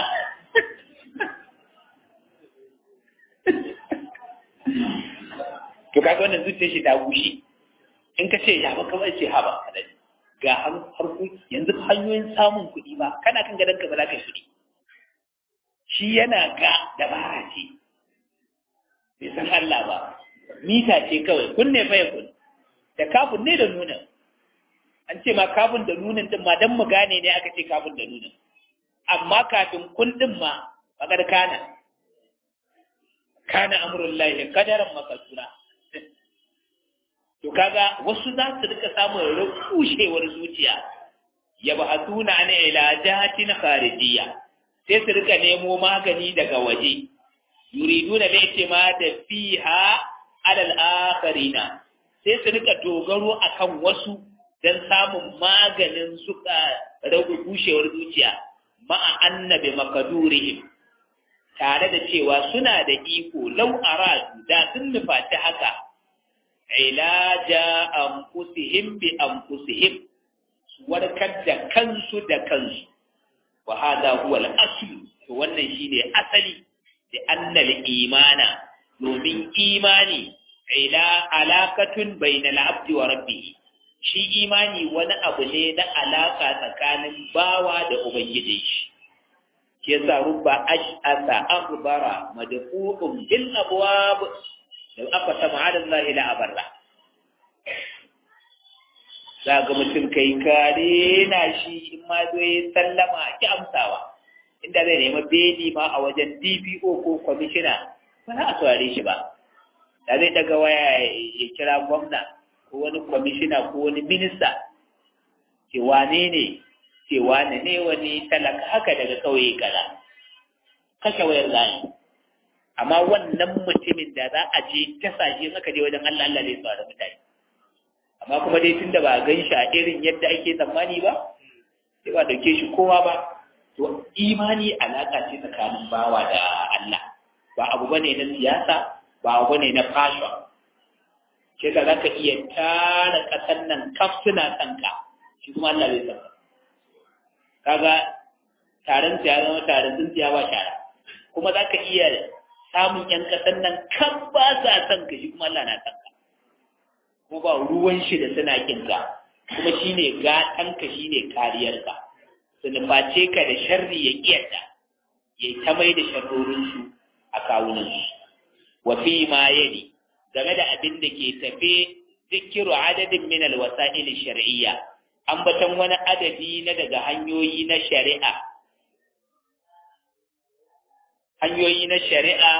A: to kaga wannan zuciyar shi ta bushe in ka ce ya ba kamar ce ha ba kadai ga harku yanzu hanyoyin samun kuɗi ba kana kan gadon ka ba za ka yi kuɗi shi yana ga dabara ce bai san Allah ba mita ce kawai kun ne fa ya kun da kafin ne da nunan an ce ma kafin da nunan din ma dan mu gane ne aka ce kafin da nunan amma kafin kun din ma bakar kana kana amrullahi kadaran makasura to kaga wasu za su rika samun rukushewar zuciya ya ba hatuna an ilajatin kharijiyya sai su rika nemo magani daga waje yuriduna da ma da fiha alal akharina sai su rika dogaro akan wasu dan samun maganin suka ragu gushewar zuciya ma'a annabi makadurihim tare da cewa suna da iko lau aradu da sun nufaci haka ilaja anfusihim bi anfusihim warkar da kansu da kansu wa hada huwa al-asl to wannan shine asali da annal imana domin imani ila alaqatun bainal abdi wa rabbih shi imani wani abu ne na alaka tsakanin bawa da ubangiji shi yasa rubba ash'asa akhbara madfu'un bil abwab lau aka sama adin lahi la abarra za ga mutum kai kare na shi in ma zo ya sallama ki amsawa inda zai nema beli ma a wajen dpo ko kwamishina ba za a saurare shi ba da zai daga waya ya kira gwamna ko wani kwamishina ko wani minista ce wane ne ce wane ne wani talaka haka daga kauye kaza kashe wayar zai amma wannan mutumin da za a je ta sashe aka je wajen Allah Allah zai tsara mutane amma kuma dai tunda ba gan shi a irin yadda ake tsammani ba sai ba dauke shi kowa ba to imani alaka ce tsakanin bawa da Allah ba abu bane na siyasa ba abu bane na fashion ce da zaka iya tara kasan nan kaf suna kanka shi kuma Allah zai san kaga taron ya zama taron tsintsiya ba shara kuma zaka iya samun ‘yan ƙasar nan kan ba sa son ka shi kuma Allah na son ka kuma ba ruwan shi da suna kinka kuma shi ne gatanka shi ne kariyarka su nuface ka da sharri ya ƙiyarta ya ta mai da sharrorinsu a kawunansu wa fi ma yadi game da abin da ke tafe zikiru adadin min alwasa'il shar'iyya ambaton wani adadi na daga hanyoyi na shari'a hanyoyi na shari'a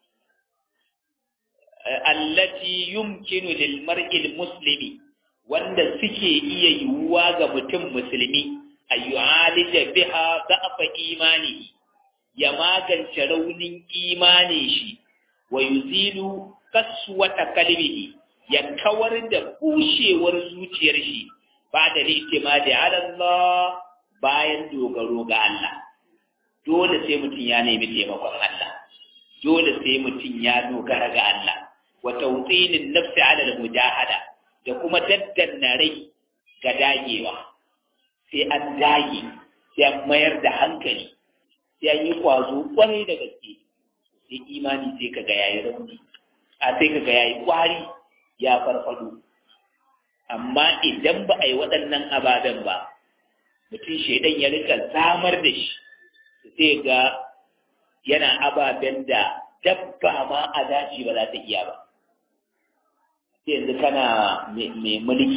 A: allati yumkinu lil mar'il muslimi wanda suke iya yiwuwa ga mutum musulmi ayyu'alija biha da'fa imani ya magance raunin imani shi wa yuzilu kaswata kalbihi ya kawar da bushewar zuciyar shi ba da litimadi ala Allah bayan dogaro ga Allah dole sai mutum ya nemi taimakon Allah dole sai mutum ya dogara ga Allah wa tawtinin nafsi ala al-mujahada da kuma daddanna rai ga dagewa sai an dage sai an mayar da hankali sai an yi kwazo kwarai da gaske sai imani sai kaga yayi rauni a sai kaga yayi kwari ya farfado amma idan ba a yi waɗannan ababen ba mutum shaidan ya rika zamar da shi sai ga yana ababen da dabba ma a daji ba za ta iya ba sai yanzu kana mai mulki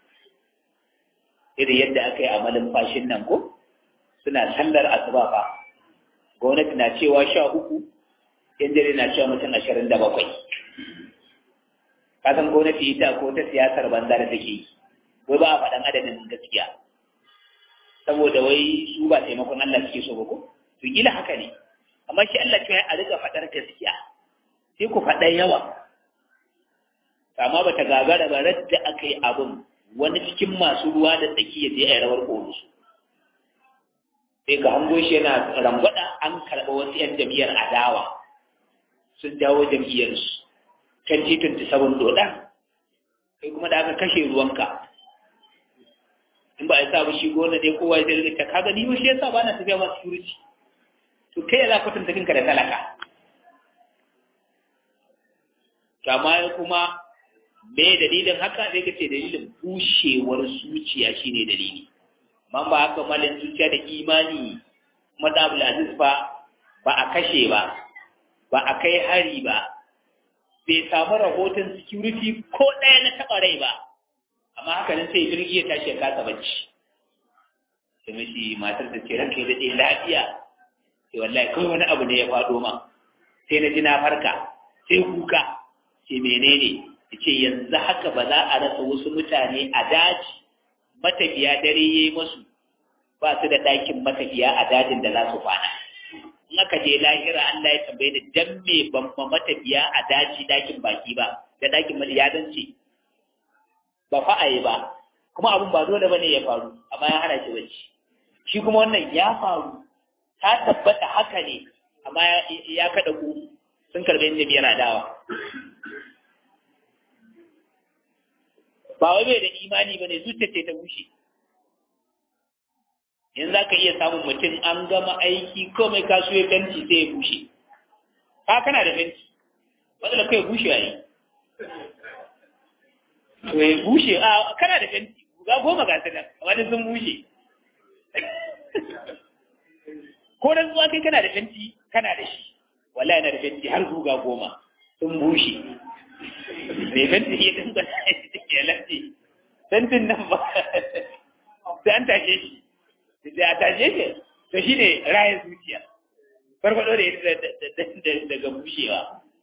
A: irin yadda aka yi a malumfashin nan ko suna sallar asuba fa gwamnati na cewa sha uku yan dare na cewa mutum ashirin da bakwai kasan gwamnati ita ko ta siyasar banza da take yi wai ba a faɗan adadin gaskiya saboda wai su ba taimakon Allah suke so ba ko to kila haka ne amma shi Allah cewa a rika faɗar gaskiya sai ku faɗa yawa amma bata gagara ba radda aka yi abin wani cikin masu ruwa da tsaki ya je a rawar ƙoro sai ka hango shi yana rangwada an karɓa wasu 'yan jam'iyyar adawa sun dawo jam'iyyarsu kan titin ta sabon doda kai kuma da aka kashe ruwanka in ba a sa ba shi gona dai kowa zai rika ka gani ba shi yasa ba na tafiya ma security to kai ya za ku tunta kanka da talaka to amma kuma me dalilin haka zai ka ce dalilin bushewar zuciya shine dalili amma ba haka malin zuciya da imani madabul aziz ba ba a kashe ba ba a kai hari ba bai samu rahoton security ko ɗaya na taɓa rai ba amma haka nan sai jirgi ya tashi ya kasa bacci sai mashi matar ta ce ranka ya daɗe lafiya sai wallahi kawai wani abu ne ya faɗo ma sai na ji na farka sai kuka ce menene ya ce yanzu haka ba za a rasa wasu mutane a daji matafiya dare ya yi masu ba su da ɗakin matafiya a dajin da za su kwana in aka je lahira Allah ya tambaye da dan me ban ma matafiya a daji ɗakin baki ba da ɗakin ya ce ba fa a yi ba kuma abin ba dole bane ya faru amma ya hana shi bacci shi kuma wannan ya faru ta tabbata haka ne amma ya kada ku sun karɓi inda biyar adawa ba wai bai da imani ba ne zuciya ce ta bushe yanzu za ka iya samun mutum an gama aiki komai kasu ya fenti sai ya bushe ka kana da fenti matsala kai bushe ya yi to ya bushe a kana da fenti ga goma ga su nan wani sun bushe ko dan zuwa kai kana da fenti kana da shi wallahi yana da fenti har zuga goma sun bushe mai fenti ya dinga ya lafi fentin nan ba sai an tashe shi sai a tashe shi to shi ne rayin zuciya farfado da ya daga bushewa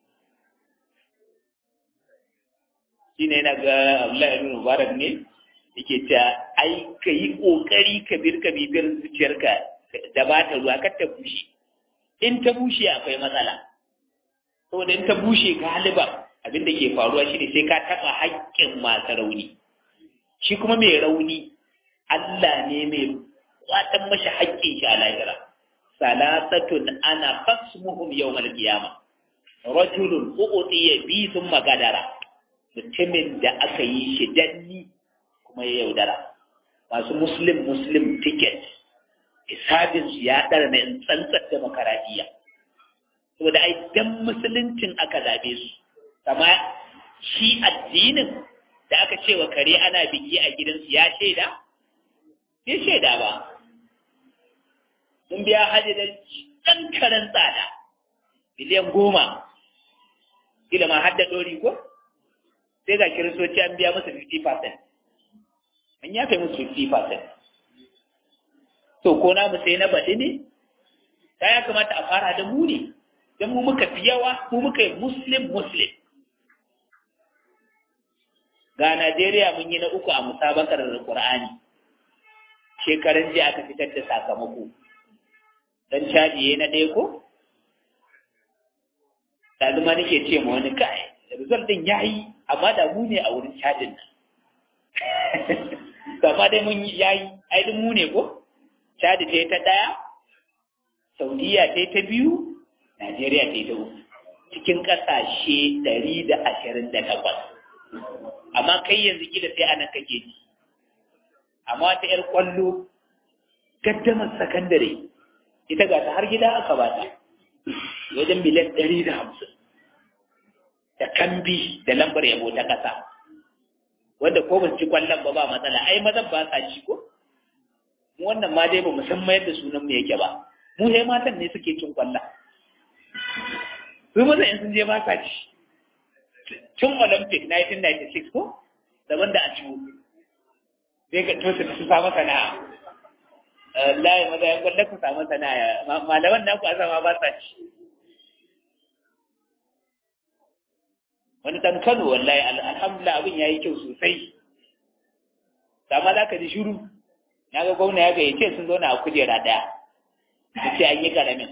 A: shi ne yana ga Abdullahi ibn Mubarak ne yake ta ai ka yi kokari ka bir ka bibiyar zuciyarka da ba ta ruwa kar ta bushe in ta bushe akwai matsala saboda in ta bushe galiban abin da ke faruwa shi ne sai ka taɓa haƙƙin masu rauni shi kuma mai rauni Allah ne mai kwatan mashi haƙƙin shi a lahira salasatun ana fasmuhum yawmal qiyama rajulun u'tiya bi thumma gadara mutumin da aka yi shi danni kuma ya yaudara masu muslim muslim ticket hisabin su ya ɗara na tsantsar demokaradiyya saboda ai dan musuluncin aka zabe su kama shi addinin da aka ce wa kare ana biki a gidansu ya shaida? Ya shaida ba. Sun biya hajji da ɗan karen tsada, miliyan goma, kila ma hadda ɗori ko? Sai ga kiristoci an biya musu 50%. An ya kai musu 50%. To, ko na mu sai na baɗi ne? Ta ya kamata a fara da mu ne, don mu muka fi yawa, mu muka yi Muslim-Muslim. ga Najeriya mun yi na uku a musabakar Qur'ani shekaran jiya aka fitar da sakamako dan caji na ɗaya ko Ɗazuma nake ce ma wani kai result din yayi amma da mu ne a wurin cajin nan amma dai mun yi yayi ai duk mu ne ko Chadi ta yi ta ɗaya Saudiya ta yi ta biyu Najeriya ta yi ta uku cikin ƙasashe ɗari da ashirin da takwas amma kai yanzu kila sai anan kake ji amma wata ƴar kwallo gaddamar sakandare ita ga ta har gida aka ba ta wajen miliyan ɗari da hamsin da kambi da lambar yabo ta ƙasa wanda ko ba ci kwallon ba ba matsala ai mazan ba sa ci ko mu wannan ma dai ba mu san mayar da sunan mu yake ba mu sai matan ne suke cin kwallon su mazan in sun je ba sa ci tun olympic 1996 ko daban da a ciwo sai ka tosa su samu sana'a layi maza ya kwallon ku samu sana'a malaman na ku azama ba sa ci wani dan Kano wallahi alhamdulillah abin yayi kyau sosai amma za ka ji shiru na ga gwamna ya gayyace sun zauna a kujera ɗaya su ce an yi ƙaramin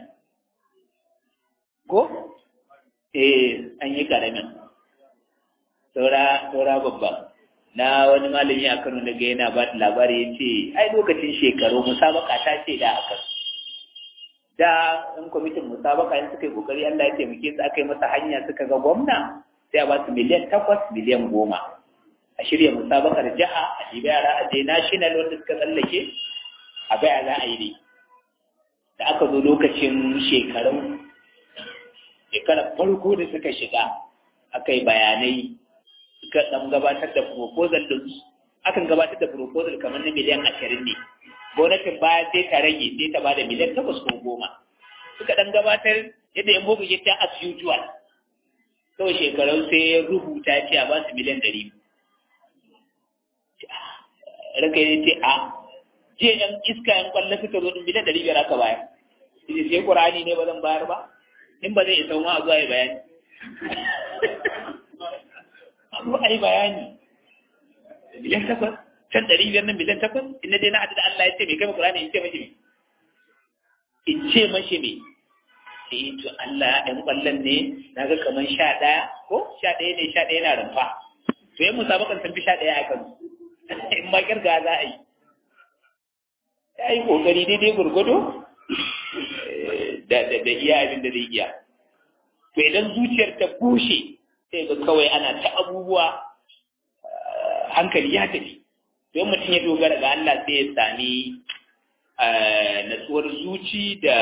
A: ko eh an yi ƙaramin saura saura babba na wani malami a Kano daga yana ba da labari ya ce ai lokacin shekaru musabaka ta ce da aka da in kwamitin musabaka in suka yi kokari Allah ya taimake su aka yi masa hanya suka ga gwamna sai a ba su miliyan takwas miliyan goma a shirya musabakar jiha a ɗibi yara a je national wanda suka tsallake a baya za a yi ne da aka zo lokacin shekarun shekarar farko da suka shiga aka yi bayanai suka ɗan gabatar da proposal ɗin akan gabatar da proposal kamar na miliyan ashirin ne gwamnatin baya sai ta rage sai ta bada miliyan takwas ko goma suka ɗan gabatar yadda yan boko ta as usual kawai shekarun sai ya rubuta ce a ba su miliyan ɗari ranka ya ce a jiya yan iska yan kwallo suka zo ɗin miliyan ɗari biyar aka bayar sai ƙurani ne ba zan bayar ba in ba zai isa ma a zuwa yi bayani a zo a yi bayani miliyan takwas can ɗari biyar nan miliyan takwas ina dai na haɗu da Allah ya ce mai kai Qur'ani in ce mashi me in ce mashi me eh to Allah ɗan ƙwallon ne na ga kamar sha ɗaya ko sha ɗaya ne sha ɗaya na rumfa to yin musabakan sun fi sha ɗaya a kan in ma kirga za a yi ya yi ƙoƙari daidai gurgudu da iya abin da zai iya to idan zuciyar ta bushe sai ga kawai ana ta abubuwa hankali ya tafi don mutum ya dogara ga Allah sai ya sami natsuwar zuci da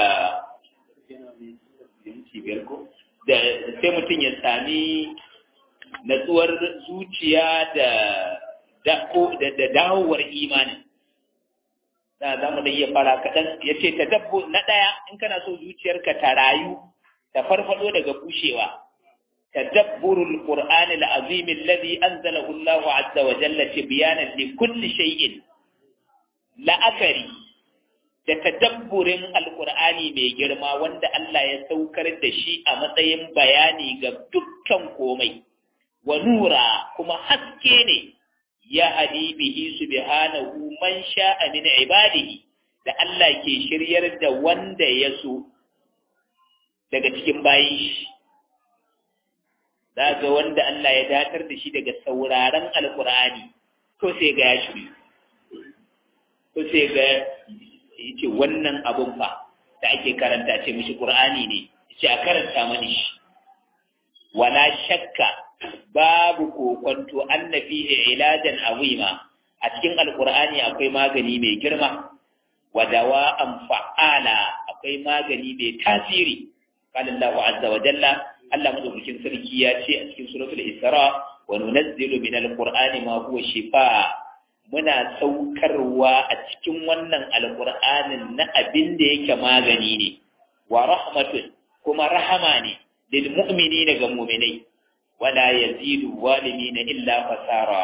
A: da sai mutum ya sami natsuwar zuciya da da dawowar imanin da za mu da iya fara kaɗan ya ce ta dabbo na ɗaya in kana so zuciyarka ta rayu ta farfado daga bushewa تدبر القرآن العظيم الذي أنزله الله عز وجل تبيانا لكل شيء la'akari da tadabburin alkur'ani mai girma wanda Allah ya saukar da shi a matsayin bayani ga dukkan komai wa nura kuma haske ne ya hadi bihi subhanahu man sha'a min ibadihi da Allah ke shiryar da wanda ya so daga cikin bayin shi za ga wanda Allah ya datar da shi daga sauraron alkur'ani to sai ga ya shiri to sai ga yace wannan abun fa da ake karanta ce mishi qur'ani ne yace a karanta mani shi wala shakka babu kokonto annabi ilajan azima a cikin alkur'ani akwai magani mai girma wa dawa'an fa'ala akwai magani mai tasiri qala Allahu azza wa jalla Allah madaukakin sarki ya ce a cikin suratul Isra wa nunazzilu min alqur'ani ma huwa shifa muna saukarwa a cikin wannan alqur'anin na abin da yake magani ne wa rahmatun kuma rahama ne lil mu'minina ga mu'minai wala yazidu zalimina illa fasara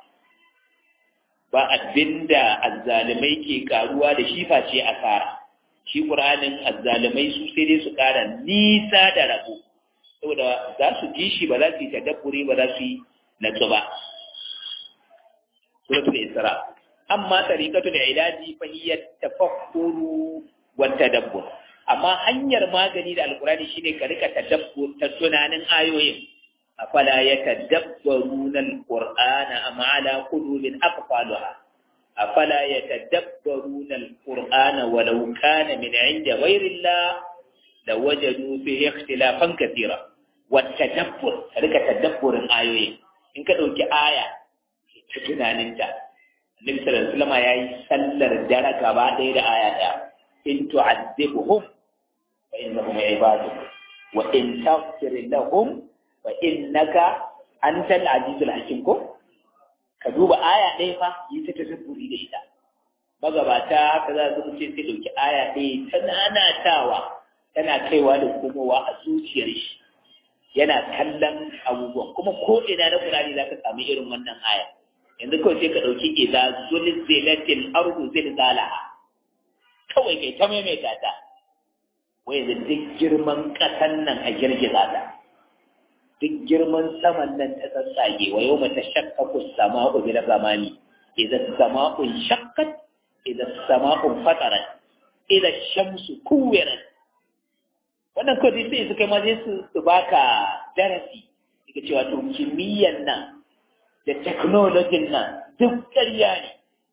A: ba abinda azzalimai ke karuwa da shi face asara shi qur'anin azzalimai su sai dai su kara nisa da rabo saboda za su ji shi ba za su yi tadabburi ba za su yi natsu ba suratul isra amma tariqatul ilaji fa hiya tafakkuru wa tadabbur amma hanyar magani da alqurani shine ka rika tadabbur ta tunanin ayoyin afala yatadabbaruna alqur'ana am ala qulubin aqfalha afala yatadabbaruna alqur'ana walau kana min 'inda ghayri Allah lawajadu fihi ikhtilafan kathira والتدبر rika tadabburin ayoyi in ka dauki aya ta tunaninta Annabi sallallahu alaihi wasallam yayi sallar dare gaba ɗaya da aya ɗaya in tu'adhibuhum fa innahum ibaduk wa in taghfir lahum fa innaka antal azizul hakim ko ka duba aya ɗaya fa yi ta tadabburi da ita magabata haka za su ce sai dauki aya ɗaya ta nanatawa tana kaiwa da komowa a zuciyar shi yana kallon abubuwan kuma ko ina na Qur'ani za ka samu irin wannan aya yanzu kawai sai ka ɗauki idza zulzilatil ardu zilzalaha kawai kai ta maimaita ta wai da duk girman ƙasan nan a girgiza ta duk girman saman nan ta tsatsage wa yau mata shakkaku sama'u bil zamani idan sama'un shakkat idan sama'un fatarat idan shamsu kuwirat wannan kawai sai su kai ma sai su baka darasi daga cewa to kimiyyan nan da teknolojin nan duk ƙarya ne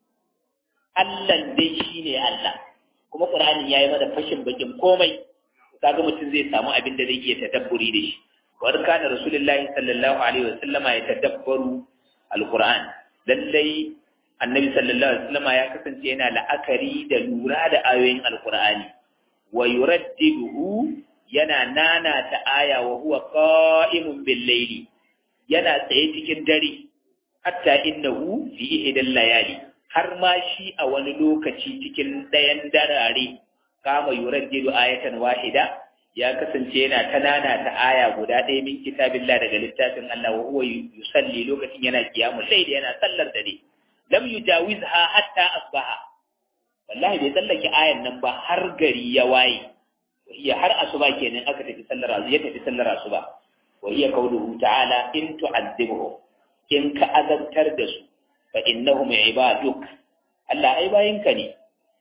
A: Allah dai shi ne Allah kuma Qur'ani yayi mana fashin bakin komai kaga mutum zai samu abin da zai iya tadabburi da shi wa kana rasulullahi sallallahu alaihi wasallama ya tadabbaru alquran lallai annabi sallallahu alaihi wasallama ya kasance yana la'akari da lura da ayoyin alqur'ani wa yuraddiduhu yana nana ta aya wa huwa qa'imun bil layli yana tsaye cikin dare hatta innahu fi ihdal layali har ma shi a wani lokaci cikin ɗayan darare kama yuraddidu ayatan wahida ya kasance yana ta nana ta aya guda ɗaya min kitabillah daga littafin Allah wa huwa yusalli lokacin yana qiyamul layl yana sallar dare lam yujawizha hatta asbaha wallahi bai tsallake ayan nan ba har gari ya waye wa hiya har asuba kenan aka tafi sallar azu ya tafi sallar asuba wa hiya qawluhu ta'ala in tu'adhibuhum in ka azabtar da su fa innahum ibaduk Allah ai bayinka ne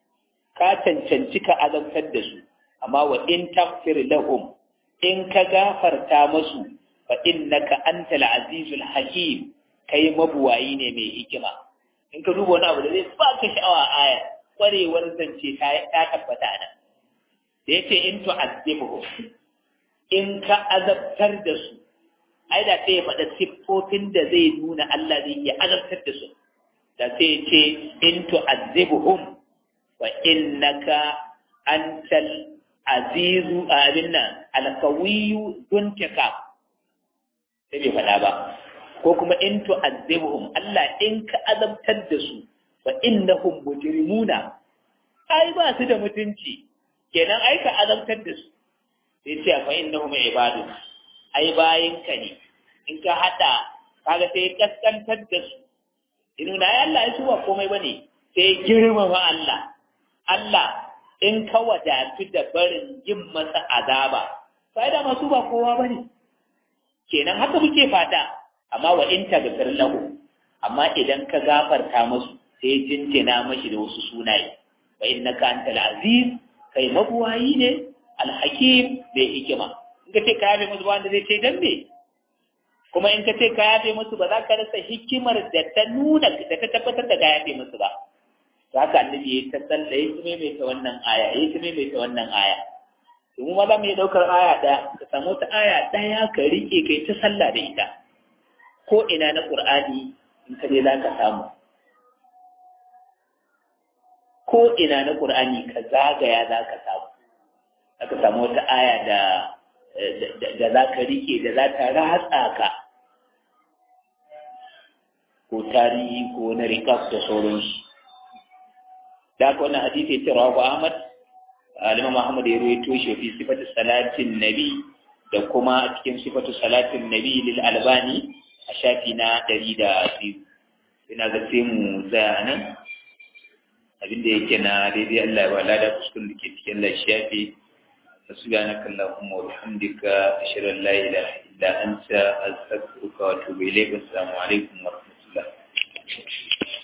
A: ka cancanci ka azabtar da su amma wa in taghfir lahum in ka gafarta musu fa innaka antal azizul hakim kai mabuwayi ne mai hikima in ka duba wani abu da zai baka sha'awa aya kwarewar zance ta ta tabbata nan da yace in tu'azzibuhum in ka azabtar da su ai da sai ya faɗa siffofin da zai nuna Allah zai iya azabtar da su da sai ce in tu'azzibuhum wa innaka antal azizu abin nan alkawiyu duntika sai bai faɗa ba ko kuma in tu'azzibuhum Allah in ka azabtar da su wa innahum mujrimuna ai ba su da mutunci kenan ai ka azabtar da su sai ce fa innahum ibadu ai bayinka ne in ka hada kaga sai kaskantar da su inuna ya Allah ya ba komai bane sai girmama Allah Allah in ka wadatu da barin yin masa azaba sai da masu ba kowa bane kenan haka muke fata amma wa in tagfir lahu amma idan ka gafarta musu sai jinjina mashi da wasu sunaye wa innaka antal aziz kai mabuwayi ne alhakim bai hikima in ka ce ka yafe musu ba wanda zai ce dan me kuma in ka ce ka yafe musu ba za ka rasa hikimar da ta nuna da ta tabbatar da ka yafe musu ba za ka annabi ya ta tsalla ya ta maimaita wannan aya ya ta maimaita wannan aya domin ma za mu iya ɗaukar aya ɗaya ka samu ta aya ɗaya ka riƙe kai ta sallah da ita ko ina na ƙur'ani in ka je za ka samu ko ina na ƙur'ani ka zagaya za ka samu za ka samu wata aya da da za ka rike da za ta ratsa ka ko tarihi ko na rikaf da sauransu da aka wannan hadisi ya ce rawa Ahmad Alimam Muhammad ya rawaito shi fi sifatu salatin nabi da kuma cikin sifatu salatin nabi lil albani a shafi na ɗari da biyu ina ga sai mu tsaya nan abinda yake na daidai Allah ya wala da kuskun da ke cikin lafiya سبحانك اللهم وبحمدك أشهد أن لا إله إلا أنت أستغفرك وأتوب إليك والسلام عليكم ورحمة الله